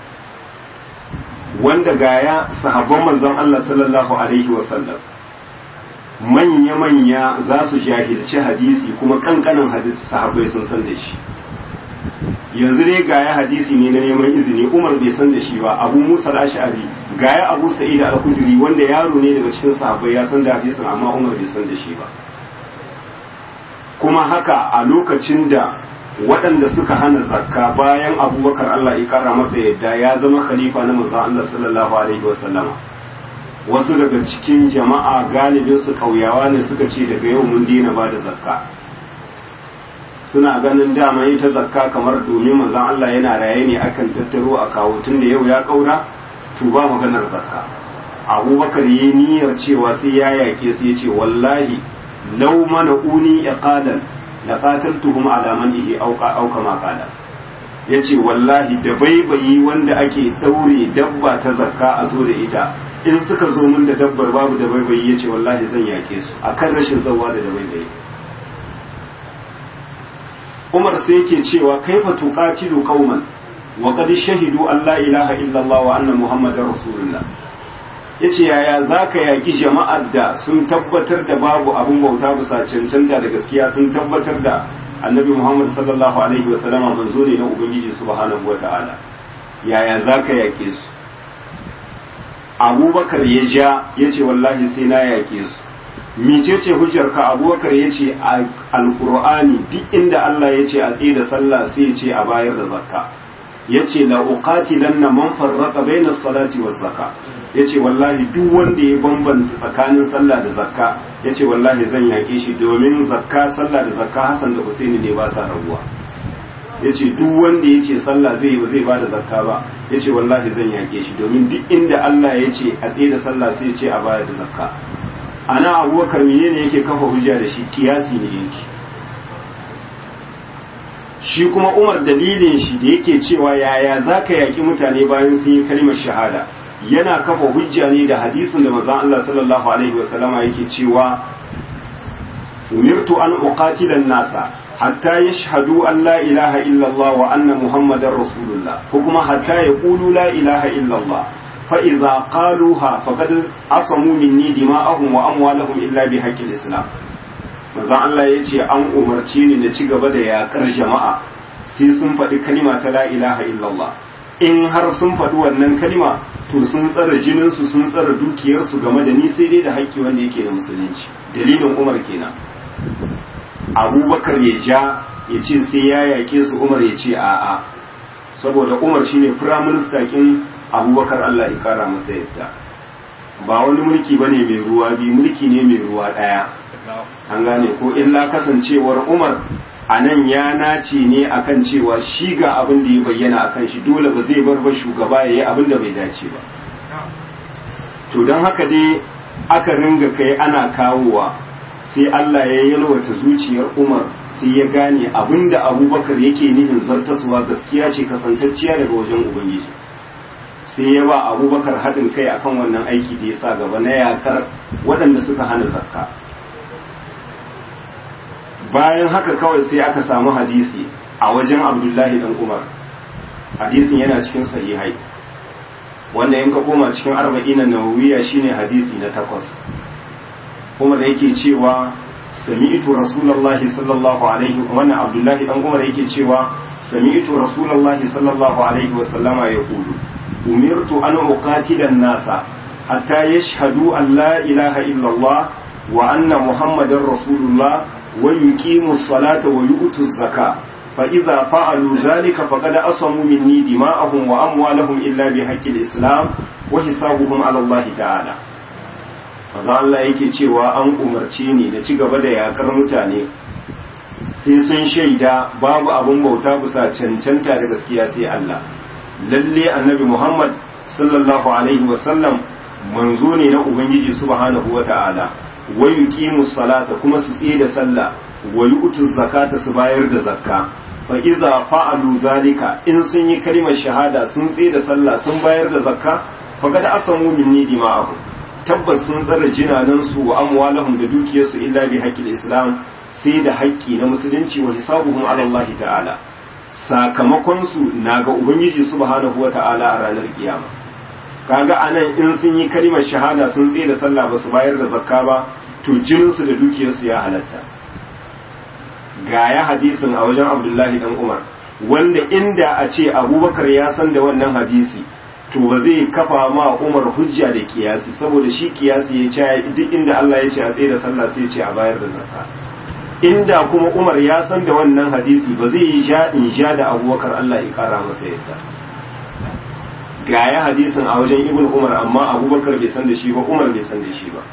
wanda gaya sahabban manzon Allah sallallahu alaihi wasallam manya-manya za su jahilci hadisi kuma kankanin hadisi sahabbai sun san da shi yanzu dai gaya hadisi ne na neman izini umar bai san da shi ba abu musa ash'ari gaya abu sa'id al-khudri wanda yaro ne daga cikin sahabbai ya san da hadisin amma umar bai san da shi ba kuma haka a lokacin da waɗanda suka hana zakka bayan abubakar Allah ya kara masa yadda ya zama khalifa na manzon Allah sallallahu alaihi wasallama wasu daga cikin jama'a galibin su kauyawa ne suka ce daga yau mun daina ba da zakka suna ganin dama ita zakka kamar domin manzon Allah yana raye ne akan tattaro a kawo tun da yau ya kaura to ba maganar zakka abubakar yi niyyar cewa sai ya yake su ya ce wallahi lau mana uni iqalan la qataltuhum ala man ihi auqa auka ma qala yace wallahi da baibayi wanda ake daure dabba ta zakka a zo da ita in suka zo mun da dabbar babu da baibayi yace wallahi zan yake su akan rashin zawa da da baibayi Umar sai yake cewa kaifa tuqatilu qauman wa qad shahidu an la ilaha illallah wa anna muhammadar rasulullah ya ce yaya za ka yaƙi jama'ar da sun tabbatar da babu abin bauta bisa cancanta da gaskiya sun tabbatar da annabi muhammad sallallahu alaihi wa sallama manzo ne na ubangiji subhanahu wa ta'ala yaya za ka yaƙe su abubakar ya ja ya ce wallahi sai na yaƙe su mecece hujjar ka abubakar ya ce a alƙur'ani duk inda allah ya ce a tsaye da sallah sai ya ce a bayar da zakka ya ce la uqatilanna man farraqa bayna salati waz zakka ya ce wallahi duk wanda ya bambanta tsakanin sallah da zakka ya ce wallahi zan yaƙe shi domin zakka sallah da zakka hasan da husaini ne ba sa rabuwa ya ce duk wanda ya ce sallah zai ba zai ba da zakka ba ya ce wallahi zan yaƙe shi domin duk inda Allah ya ce a tsaye da sallah sai ya ce a bayar da zakka ana abubakar menene yake kafa hujja da shi kiyasi ne yake shi kuma umar dalilin shi da yake cewa yaya za ka yaƙi mutane bayan sun yi kalmar shahada yana kafa hujja ne da hadisin da manzon Allah sallallahu alaihi wasallama yake cewa umirtu an uqatila an-nasa hatta yashhadu an la ilaha illa Allah wa anna muhammadar rasulullah ko kuma hatta yaqulu la ilaha illa Allah fa idza qaluha faqad asamu minni dima'ahum wa amwalahum illa bi haqqil islam manzon Allah yace an umarce ni na ci gaba da yakar jama'a sai sun faɗi kalima ta la ilaha illallah in har sun faɗi wannan kalima to sun tsara jininsu sun tsara dukiyarsu game da ni sai dai da haƙƙi wanda yake da musulunci dalilin umar kenan abubakar ya ja ya ce sai ya yaƙe su umar ya ce a'a saboda umar shine firaminista kin abubakar allah ya kara masa yadda ba wani mulki ba ne mai ruwa biyu mulki ne mai ruwa ɗaya an gane ko illa kasancewar umar a nan ya nace ne akan cewa shi ga abin da ya bayyana akan shi dole ba zai bar ba shugaba ya yi abin da bai dace ba to don haka dai aka ringa kai ana kawowa sai Allah ya yalwata zuciyar Umar sai ya gane abin da abubakar yake nihin zartaswa gaskiya ce kasantacciya daga wajen ubangiji sai ya ba abubakar haɗin kai akan wannan aiki da ya sa gaba na yakar waɗanda suka hana zakka bayan haka kawai sai aka samu hadisi a wajen abdullahi dan umar hadisin yana cikin sahihai wanda in ka koma cikin arba'ina nawawiya shine hadisi na takwas kuma da yake cewa sami'tu rasulullahi sallallahu alaihi wannan abdullahi dan umar yake cewa sami'tu rasulullahi sallallahu alaihi wa sallama yaqulu umirtu an uqatila an-nasa hatta yashhadu an la ilaha illallah wa anna muhammadar rasulullah ويقيموا الصلاة ويؤتوا الزكاة فإذا فعلوا ذلك فقد أصموا مني دماءهم وأموالهم إلا بحق الإسلام وحسابهم على الله تعالى maza Allah yake cewa an umarce ni da ci gaba da yakar mutane sai sun shaida babu abin bauta bisa cancanta da gaskiya sai Allah lalle annabi Muhammad sallallahu alaihi wasallam manzo ne na Ubangiji subhanahu wa ta'ala wa yuqimu salata kuma su tsaye da sallah wa yu'tu zakata su bayar da zakka fa idza fa'alu zalika in sun yi kalimar shahada sun tsaye da sallah sun bayar da zakka fa kada asamu minni dima'ahu tabbas sun tsara jinanan su wa amwalahum da dukiyarsu illa bi haqqil islam sai da haƙƙi na musulunci wa hisabuhum ala Allah ta'ala sakamakon su na ga ubangiji subhanahu wa ta'ala a ranar kiyama kaga anan in sun yi kalimar shahada sun tsaye da sallah ba su bayar da zakka ba to jininsu da dukiyarsu ya halatta ga ya hadisin a wajen abdullahi dan umar wanda inda a ce abubakar ya san da wannan hadisi to ba zai kafa ma umar hujja da kiyasi saboda shi kiyasi ya ce duk inda Allah ya ce a tsaye da sallah sai ya ce a bayar da zakka inda kuma umar ya san da wannan hadisi ba zai yi sha in sha da abubakar Allah ya kara masa yadda ga ya hadisin a wajen ibn umar amma abubakar bai san da shi ba umar bai san da shi ba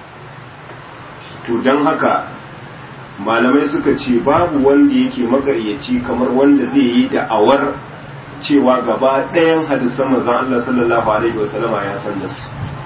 to don haka malamai suka ce babu wanda yake makaryaci kamar wanda zai yi da'awar cewa gaba ɗayan hadisan manzon Allah sallallahu alaihi wasallama ya san da su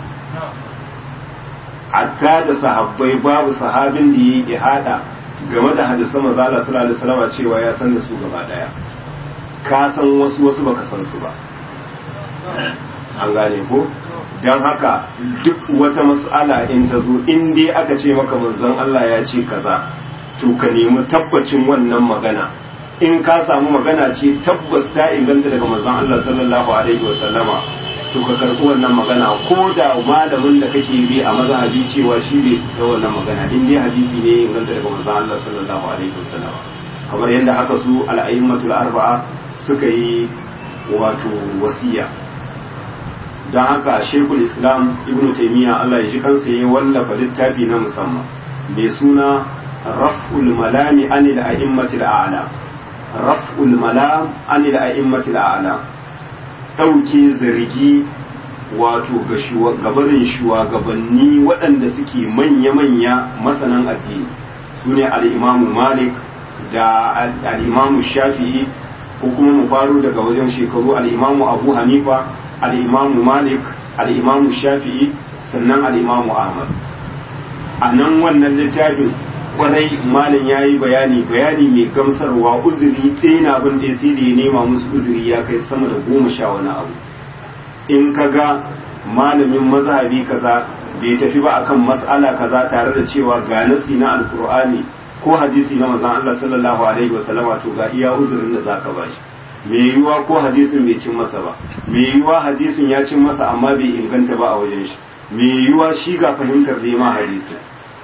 hatta da sahabbai babu sahabin da ya yi hada game da hadisan manzon Allah sallallahu alaihi wasallama cewa ya san da su gaba ɗaya ka san wasu wasu baka san su ba an gane ko don haka duk wata mas'ala in ta zo in dai aka ce maka manzon Allah ya ce kaza to ka nemi tabbacin wannan magana in ka samu magana ce tabbas ta inganta daga manzon Allah sallallahu alaihi wa sallama to ka karɓi wannan magana ko da malamin da kake bi a mazhabi cewa shi ne da wannan magana in dai hadisi ne ya inganta daga manzon Allah sallallahu alaihi wa sallama kamar yadda haka su al-a'immatul arba'a suka yi wato wasiya don haka shekul islam ibn taimiyya Allah ya ji kansa ya wallafa littafi na musamman mai suna raf'ul malami anil a'immatil a'la raf'ul malam anil a'immatil a'la dauke zargi wato ga gabarin shugabanni waɗanda suke manya-manya masanan addini su ne al'imamu malik da al'imamu shafi'i ko kuma mu faro daga wajen shekaru al'imamu abu hanifa al'imamu malik al'imamu shafi'i sannan al'imamu ahmad a nan wannan littafin kwarai malin ya yi bayani bayani mai gamsarwa uzuri ɗaya na abin da sai da ya nema musu uzuri ya kai sama da goma sha wani abu in ka ga malamin mazhabi kaza bai tafi ba akan mas'ala kaza tare da cewa ga nasi na alkur'ani ko hadisi na manzon Allah sallallahu alaihi wasallam to ga iya uzurin da zaka bashi me yiwuwa ko hadisin bai cin masa ba me yiwuwa hadisin ya cin masa amma bai inganta ba a wajen shi me yiwuwa shi ga fahimtar da ma hadisin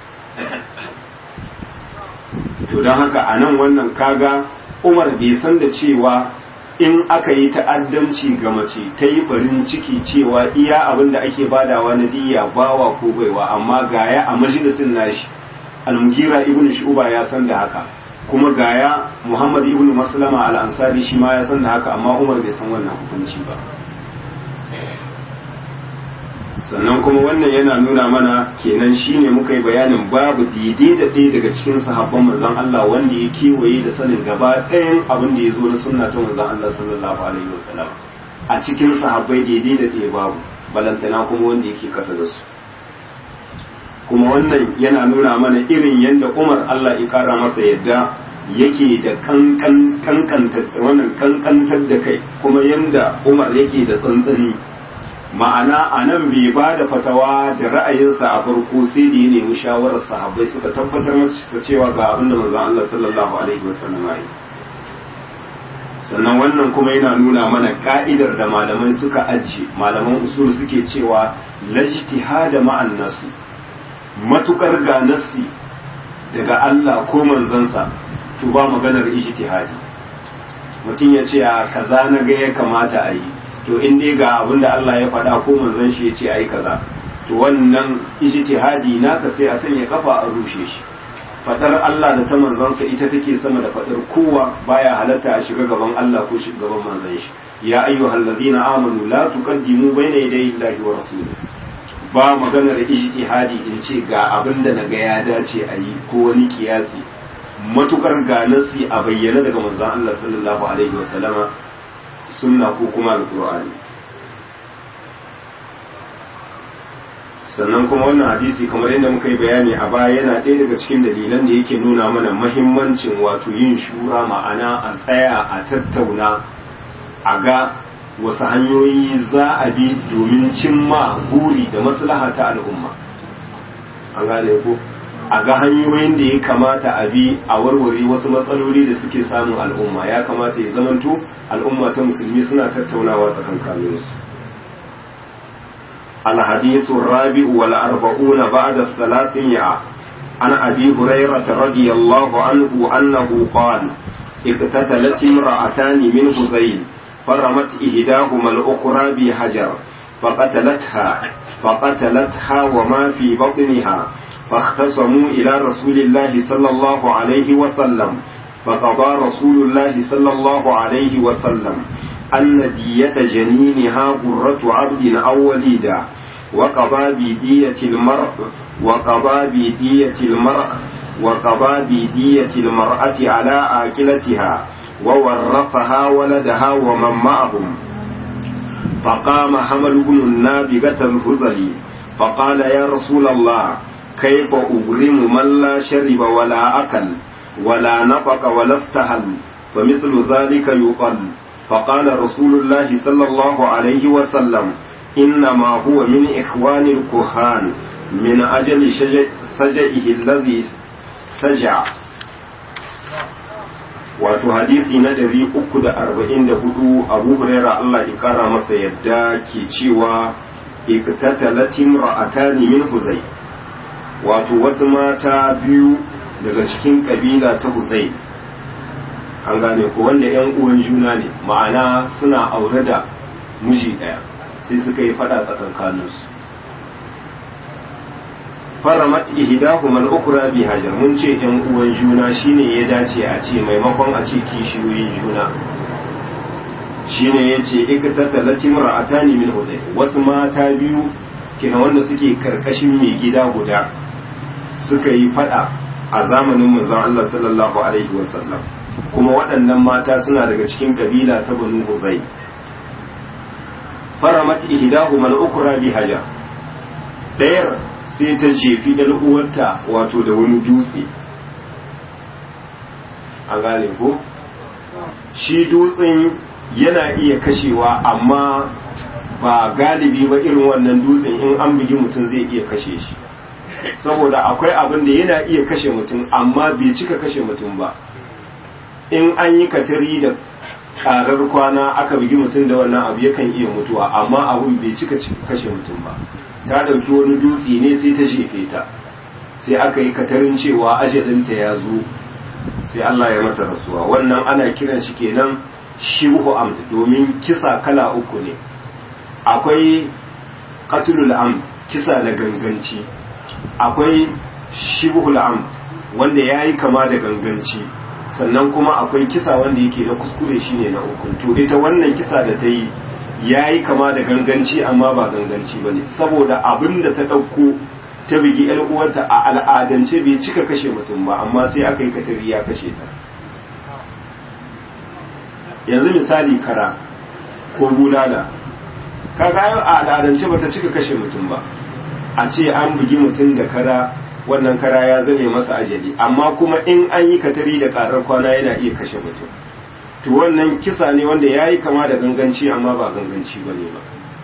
to don haka a nan wannan kaga umar bai san da cewa in aka yi ta'addanci ga mace ta yi farin ciki cewa iya abin da ake badawa na diya bawa ko baiwa amma gaya a majalisin nashi almugira ibn shuba ya san da haka kuma gaya muhammad ibn maslama al-ansari shi ma ya san da haka amma umar bai san wannan hukunci ba sannan kuma wannan yana nuna mana kenan shine muka yi bayanin babu daidai da ɗaya daga cikin sahabban manzon Allah wanda ya kewaye da sanin gaba ɗayan abin da ya zo na sunna ta manzon Allah sallallahu alaihi wasallam a cikin sahabbai daidai da ɗaya babu balantana kuma wanda yake kasa da su kuma wannan yana nuna mana irin yadda Umar Allah ya kara masa yadda yake da kankan kankantar wannan kankantar da kai kuma yanda Umar yake da tsantsani ma'ana a nan bai ba da fatawa da ra'ayinsa a farko sai da ya nemi shawarar sahabbai suka tabbatar masa cewa ga abin da manzon Allah sallallahu alaihi wasallam ya sannan wannan kuma yana nuna mana ka'idar da malamai suka ajiye malaman usul suke cewa lajtihada ma'an nasu matukar ga nasi daga Allah ko manzansa to ba maganar ijtihadi mutum ya ce a kaza na ga ya kamata a yi to in dai ga abin da Allah ya faɗa ko manzon shi ya ce ai kaza to wannan ijtihadi naka sai a sanya kafa a rushe shi fadar Allah da ta manzansa ita take sama da fadar kowa baya halatta a shiga gaban Allah ko shiga gaban manzon shi ya ayyuhal ladina amanu la tuqaddimu bayna yaday Allahi wa rasulihi ba maganar ijtihadi in ce ga abin da naga ya dace a yi ko wani kiyasi matukar ga nasi a bayyana daga manzon Allah sallallahu alaihi wa sallama sunna ko kuma alkur'ani sannan kuma wannan hadisi kamar yadda muka yi bayani a baya yana ɗaya daga cikin dalilan da yake nuna mana mahimmancin wato yin shura ma'ana a tsaya a tattauna a ga wasu hanyoyi za a bi domin cimma buri da maslaha ta al'umma an gane ko a ga hanyoyin da ya kamata a bi a warware wasu matsaloli da suke samun al'umma ya kamata ya zamanto al'umma ta musulmi suna tattaunawa tsakankaninsu الحديث الرابع والأربعون بعد الثلاثمائة عن أبي هريرة رضي الله عنه أنه قال اقتتلت امرأتان من هذيل فرمت إهداهما الأخرى بحجر فقتلتها فقتلتها وما في بطنها فاختصموا إلى رسول الله صلى الله عليه وسلم فقضى رسول الله صلى الله عليه وسلم أن دية جنينها قرة عبد أو وليدا وقضى بدية المرء وقضى بدية المرء وقضى بدية المرأة على آكلتها وورثها ولدها ومن معهم فقام حمل بن النابغة الهذلي فقال يا رسول الله كيف أغرم من لا شرب ولا أكل ولا نطق ولا استهل فمثل ذلك يقل فقال رسول الله صلى الله عليه وسلم إنما هو من إخوان الكهان من أجل سجئه الذي سجع wato hadisi na ɗari uku da arba'in da hudu abu huraira Allah ya kara masa yadda ke cewa iktatalatin ra'atani min huzai wato wasu mata biyu daga cikin kabila ta huzai an gane ko wanda yan uwan juna ne ma'ana suna aure da miji ɗaya sai suka yi fada tsakankaninsu faramat ihdahuma al-ukhra bi hajar mun ce yan uwan juna shine ya dace a ce maimakon a ce kishiyoyin juna shine yace iktatalati mar'atani min huzay wasu mata biyu kina wanda suke karkashin mai gida guda suka yi fada a zamanin manzon Allah sallallahu alaihi wasallam kuma waɗannan mata suna daga cikin kabila ta banu huzai faramat ihdahuma al-ukhra bi hajar dayar sai ta jefi ɗan uwarta wato da wani dutse an gane ko shi dutsen yana iya kashewa amma ba galibi ba irin wannan dutsen in an bugi mutum zai iya kashe shi saboda akwai abin da yana iya kashe mutum amma bai cika kashe mutum ba in an yi katari da karar kwana aka bugi mutum da wannan abu yakan iya mutuwa amma abun bai cika kashe mutum ba ta ɗauki wani dutse ne sai ta jefe ta sai aka yi katarin cewa ajalinta ya zo sai Allah ya mata rasuwa wannan ana kiran shi kenan shibhu amd domin kisa kala uku ne akwai qatlul amd kisa na ganganci akwai shibhul amd wanda yayi kama da ganganci sannan kuma akwai kisa wanda yake na kuskure shine na uku to ita wannan kisa da ta yi yayi kama da ganganci amma ba ganganci bane saboda abin da ta dauko ta bigi yar uwarta a al'adance bai cika kashe mutum ba amma sai aka yi katari ya kashe ta yanzu misali kara ko bulala kaga a al'adance bata cika kashe mutum ba a ce an bugi mutum da kara wannan kara ya zame masa ajali amma kuma in an yi katari da karar kwana yana iya kashe mutum to wannan kisa ne wanda ya yi kama da ganganci amma ba ganganci ba ne ba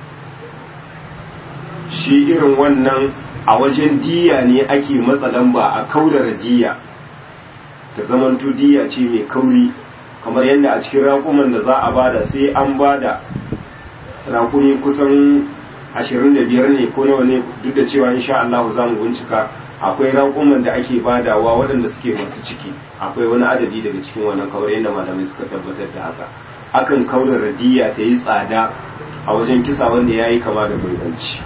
shi irin wannan a wajen diya ne ake matsa lamba a kaudara diya ta zamanto diya ce mai kauri kamar yadda a cikin raƙuman da za a bada sai an bada raƙumi kusan 25 ne ko nawa ne duk da cewa insha Allah za mu bincika akwai raƙuman da ake badawa waɗanda suke masu ciki akwai wani adadi daga cikin wannan kamar yadda malamai suka tabbatar da haka akan kaudara diya ta yi tsada a wajen kisa wanda ya yi kama da gurganci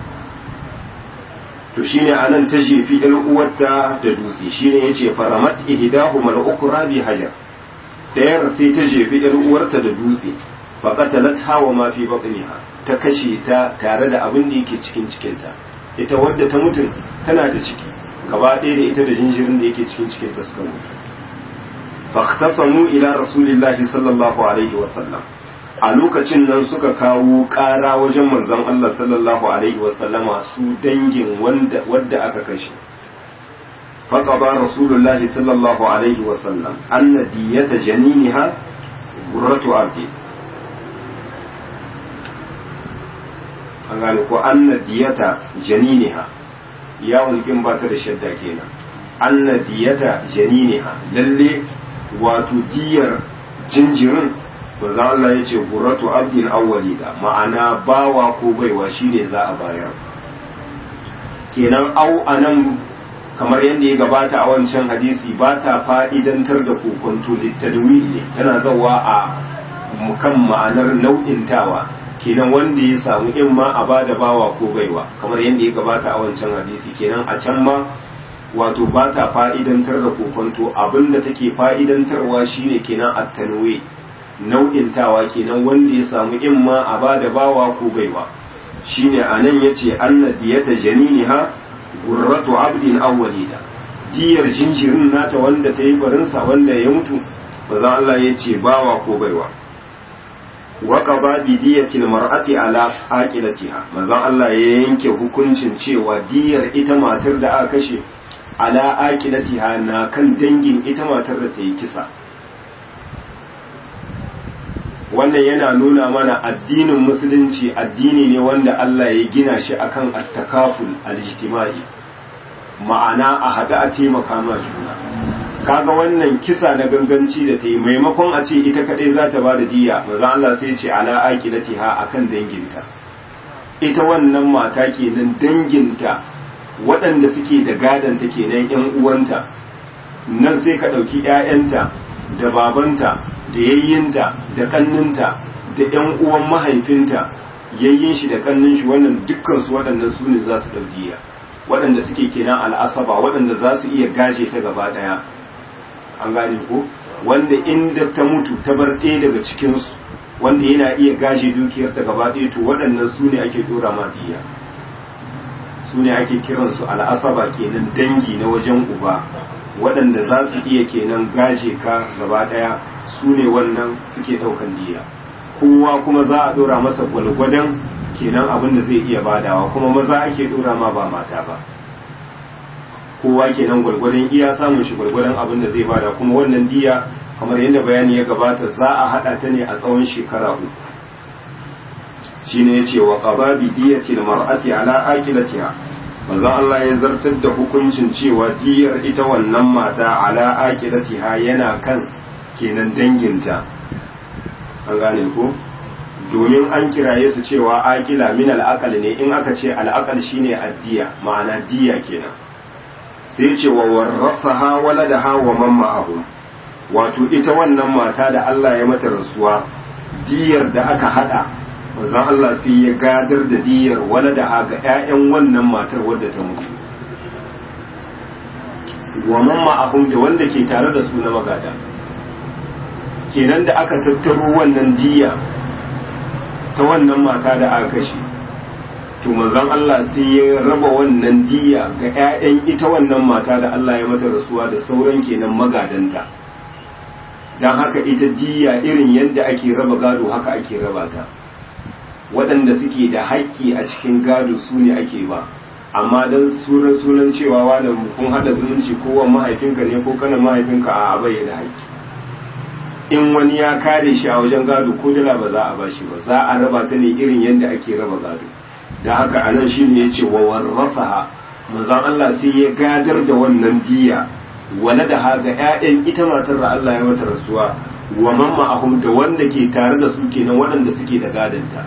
to shine anan ta jefi ɗan uwarta da dutse shine yace faramat ihdahuma al-ukra bi hajar dayar sai ta jefi ɗan uwarta da dutse fa qatalatha wa ma fi batniha ta kashe ta tare da abin da yake cikin cikinta ita wadda ta mutum tana da ciki gaba ɗaya da ita da jinjirin da yake cikin cikinta suka mutu faqtasamu ila rasulillahi sallallahu alaihi wa sallam a lokacin nan suka kawo ƙara wajen manzon Allah sallallahu alaihi wasallama su dangin wanda wadda aka kashe faqada rasulullahi sallallahu alaihi wasallam anna diyata janiniha gurratu abdi an gane ko anna diyata janiniha yawon kin ba ta da shadda kenan anna diyata janiniha lalle wato diyar jinjirin manzo Allah ya ce gurratu abdin awwalida ma'ana bawa ko baiwa shine za a bayar kenan au anan kamar yadda ya gabata a wancan hadisi ba ta fa'idantar da kokonto littadwi ne tana zawa a mukan ma'anar nau'intawa kenan wanda ya samu in ma a bada bawa ko baiwa kamar yadda ya gabata a wancan hadisi kenan a can ma wato ba ta fa'idantar da kokonto abinda take fa'idantarwa shine kenan at-tanwi nau'intawa kenan wanda ya samu in ma a ba da bawa ko baiwa shine anan yace anna diyata janiniha gurratu abdin awwalida diyar jinjirin nata wanda ta yi barinsa wanda ya mutu maza Allah ya ce bawa ko baiwa wa qada bi diyatil mar'ati ala aqilatiha maza Allah ya yanke hukuncin cewa diyar ita matar da aka kashe ala aqilatiha na kan dangin ita matar da ta yi kisa wannan yana nuna mana addinin musulunci addini ne wanda Allah ya gina shi akan attakaful al-ijtimai ma'ana a haɗu a taimaka ma juna kaga wannan kisa na ganganci da ta yi maimakon a ce ita kaɗai za ta ba da diya maza Allah sai ce ala aqilatiha akan danginta ita wannan mata kenan danginta waɗanda suke da gadanta kenan yan uwanta nan sai ka ɗauki 'ya'yanta da babanta da yayyinta da kanninta da ƴan uwan mahaifinta yayyin shi da kannin shi wannan dukkan su waɗannan su ne za su ɗaukiya waɗanda suke kenan al'asaba waɗanda za su iya gaje ta gaba ɗaya an gane ko wanda inda ta mutu ta bar ɗaya daga cikinsu wanda yana iya gaje dukiyar ta gaba ɗaya to waɗannan su ne ake ɗora ma diya su ne ake kiransu al'asaba kenan dangi na wajen uba waɗanda za su iya kenan gaje ka gaba ɗaya su ne wannan suke ɗaukan diya kowa kuma za a ɗora masa gwalgwadon kenan abin da zai iya badawa kuma maza ake ɗora ma ba mata ba kowa kenan gwalgwadon iya samun shi gwalgwadon abin da zai bada kuma wannan diya kamar yadda bayani ya gabata za a haɗa ta ne a tsawon shekara uku shine yace wa qada bi diyati mar'ati ala aqilatiha manzo Allah ya zartar da hukuncin cewa diyar ita wannan mata ala aqilatiha yana kan kenan danginta an gane ko domin an kiraye su cewa aqila min al ne in aka ce al shine addiya ma'ana diya kenan sai ce wa warrafaha waladaha wa man ma'ahum wato ita wannan mata da Allah ya mata rasuwa diyar da aka hada manzon Allah sai ya gadar da diyar waladaha ga ƴaƴan wannan matar wadda ta mutu wa man ma'ahum da wanda ke tare da su na magada kenan da aka tattaro wannan diya ta wannan mata da aka kashe to manzon Allah sai ya raba wannan diya ga 'ya'yan ita wannan mata da Allah ya mata rasuwa da sauran kenan magadanta don haka ita diya irin yadda ake raba gado haka ake raba ta waɗanda suke da haƙƙi a cikin gado su ne ake ba amma don sunan sunan cewa wani kun haɗa zumunci ko wa mahaifinka ne ko kanan mahaifinka a abai da haƙƙi in wani ya kare shi a wajen gado ko dala ba za a bashi ba za a raba ta ne irin yadda ake raba gado da haka anan shi ne ya ce wa warrafaha manzon Allah sai ya gadar da wannan diya wala da haga ƴaƴan ita matar da Allah ya mata rasuwa wa man ma'ahum da wanda ke tare da su kenan waɗanda suke da gadanta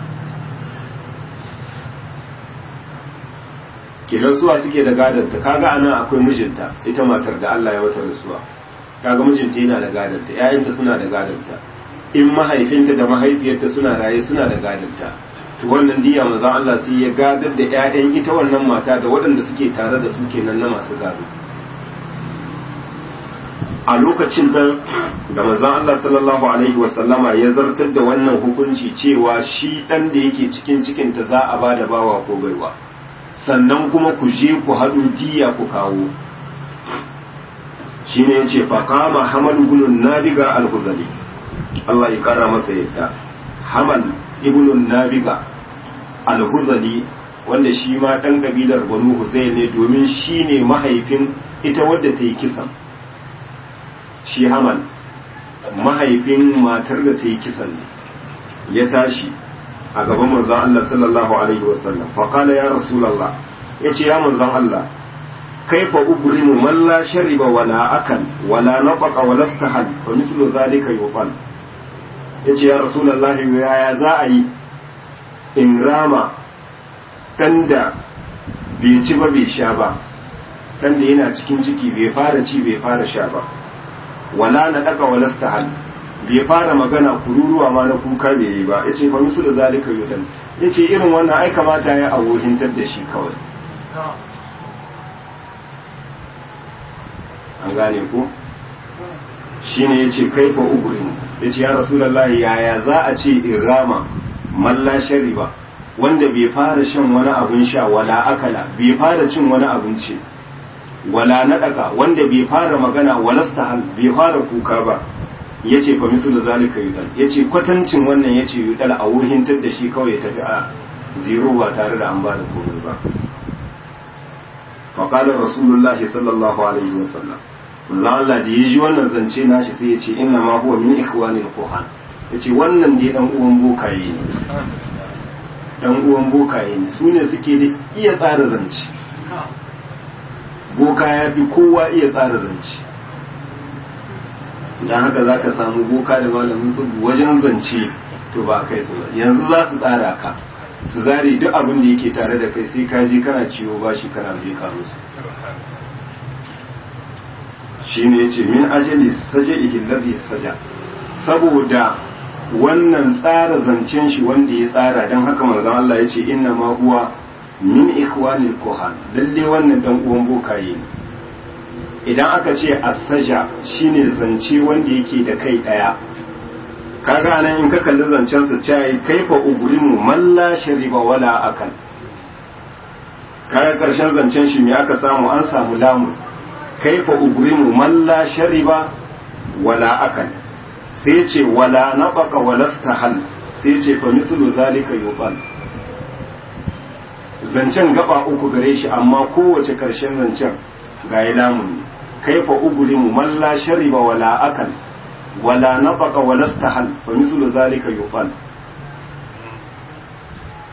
kenan suwa suke da gadanta kaga anan akwai mijinta ita matar da Allah ya mata rasuwa kaga mijinta yana da gadanta ƴaƴanta suna da gadanta in mahaifinta da mahaifiyarta suna raye suna da gadanta to wannan diya manzon Allah sai ya gadar da ƴaƴan ita wannan mata da waɗanda suke tare da su kenan na masu gado a lokacin nan da manzon Allah sallallahu alaihi wa sallama ya zartar da wannan hukunci cewa shi dan da yake cikin cikin ta za a bada bawa ko baiwa sannan kuma ku je ku haɗu diya ku kawo shine yace fa qama hamal ibn nabiga al-khuzali Allah ya kara masa yadda hamal ibn nabiga al-huzali wanda shi ma dan kabilar banu huzayl ne domin shi ne mahaifin ita wadda ta yi kisan shi hamal mahaifin matar da ta yi kisan ne ya tashi a gaban manzon Allah sallallahu alaihi wasallam fa qala ya rasulullah yace ya manzon Allah kaifa ubrimu man la shariba wala akal wala nafaqa wala istahal wa mislu zalika yuqal yace ya rasulullahi yaya za a yi in rama ɗan da bai ci ba bai sha ba ɗan da yana cikin ciki bai fara ci bai fara sha ba wala na ɗaka wala stahal bai fara magana kururuwa ma na kuka bai yi ba yace fa misu da zalika yudan yace irin wannan ai kamata ya abohintar da shi kawai an gane ko shine yace kai fa ugrin yace ya rasulullahi yaya za a ce in rama malla shariba wanda bai fara shan wani abin sha wala akala bai fara cin wani abinci wala nadaka wanda bai fara magana wala stahal bai fara kuka ba yace fa misu da zalika yudal yace kwatancin wannan yace yudal a wuhintar da shi kawai ya tafi a zero ba tare da an ba da komai ba fa qala rasulullahi sallallahu alaihi wasallam manzo Allah da yaji wannan zance nashi sai ya ce inna ma huwa min ikhwanil quhan yace wannan dai dan uwan bokaye ne dan uwan bokaye ne su ne suke da iya tsara zance boka ya fi kowa iya tsara zance don haka za ka samu boka da malamin tsubu wajen zance to ba kai su ba yanzu za su tsara ka su zare duk abin da yake tare da kai sai ka je kana ciwo ba shi kana je ka musu shi ne ya ce min ajali saje ihillazi saja saboda wannan tsara zancen shi wanda ya tsara don haka manzon Allah ya ce inna ma huwa min ikhwanil kuhan lalle wannan dan uwan bokaye ne idan aka ce asaja shine zance wanda yake da kai daya kaga anan in ka kalli zancen sa cewa kaifa ugrimu man la shariba wala akal kaga karshen zancen shi me aka samu an samu lamu kaifa ugrimu man la shariba wala akal sai ce wala nafaka wala stahal sai ce fa mithlu zalika yuqal zancen gaba uku gare shi amma kowace karshen zancen ga ya lamun kaifa ugulimu man la shariba wala akal wala nafaka wala stahal fa mithlu zalika yuqal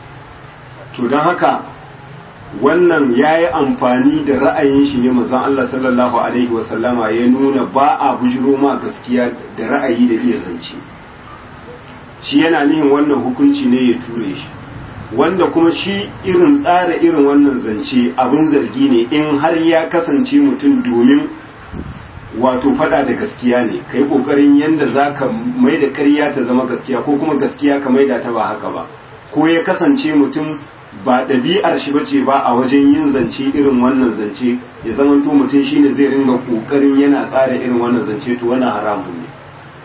to don haka wannan ya yi amfani da ra'ayin shi ne mazan Allah sallallahu Alaihi wasallama ya nuna ba a bujiro ma gaskiya da ra'ayi da iya zance shi yana nihin wannan hukunci ne ya ture shi wanda kuma shi irin tsara irin wannan zance abin zargi ne in har ya kasance mutum domin wato fada da gaskiya ne ka yi ƙoƙarin yadda za ka mai da ƙarya ta zama gaskiya ko kuma gaskiya ka mai da ta ba haka ba ko ya kasance mutum ba ɗabi'ar shi bace ba a wajen yin zance irin wannan zance ya zama to mutum shine zai ringa ƙoƙarin yana tsara irin wannan zance to wannan haramun ne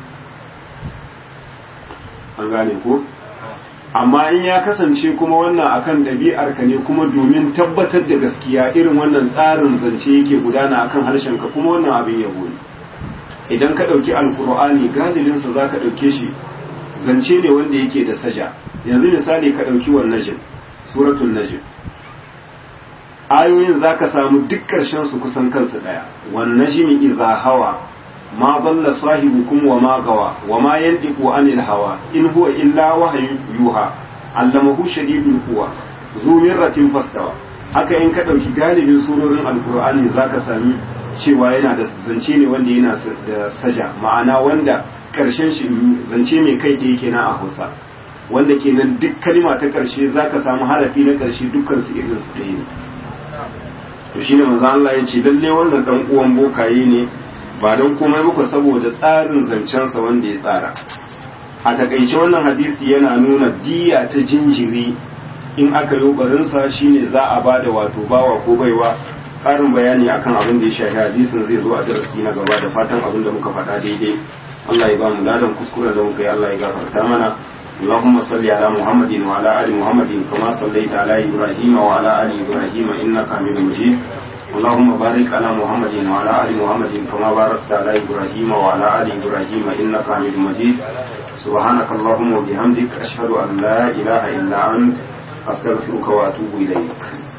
an gane ko amma in ya kasance kuma wannan akan ɗabi'ar ka ne kuma domin tabbatar da gaskiya irin wannan tsarin zance yake gudana akan harshen ka kuma wannan abin yabo ne idan ka ɗauki alkur'ani galibinsa za ka ɗauke shi zance ne wanda yake da saja yanzu misali ka ɗauki wan najm suratul najm ayoyin za ka samu duk ƙarshen su kusan kansu ɗaya wan najmi idza hawa ma dalla sahibukum wa ma gawa wa ma yantiqu anil hawa in huwa illa wahyu yuha allamahu shadidul quwa zu mirratin fastawa haka in ka ɗauki galibin surorin alkur'ani za ka sami cewa yana da zance ne wanda yana da saja ma'ana wanda ƙarshen shi zance mai kai ɗaya kenan a hausa wanda kenan duk kalima ta ƙarshe za ka samu harafi na ƙarshe dukkan su irin su ɗaya ne to shine manzo Allah ya ce lalle wannan dan uwan bokaye ne ba don komai muku saboda tsarin zancensa wanda ya tsara a takaice wannan hadisi yana nuna diya ta jinjiri in aka yi barinsa shine za a ba da wato bawa ko baiwa ƙarin bayani akan abin da ya shafi hadisin zai zo a darasi na gaba da fatan abin da muka faɗa daidai Allah ya ba mu ladan kuskuren da muka yi Allah ya gafarta mana اللهم صل على محمد وعلى ال محمد كما صليت على ابراهيم وعلى ال ابراهيم انك حميد مجيد اللهم بارك على محمد وعلى ال محمد كما باركت على ابراهيم وعلى ال ابراهيم انك حميد مجيد سبحانك اللهم وبحمدك اشهد ان لا اله الا انت استغفرك واتوب اليك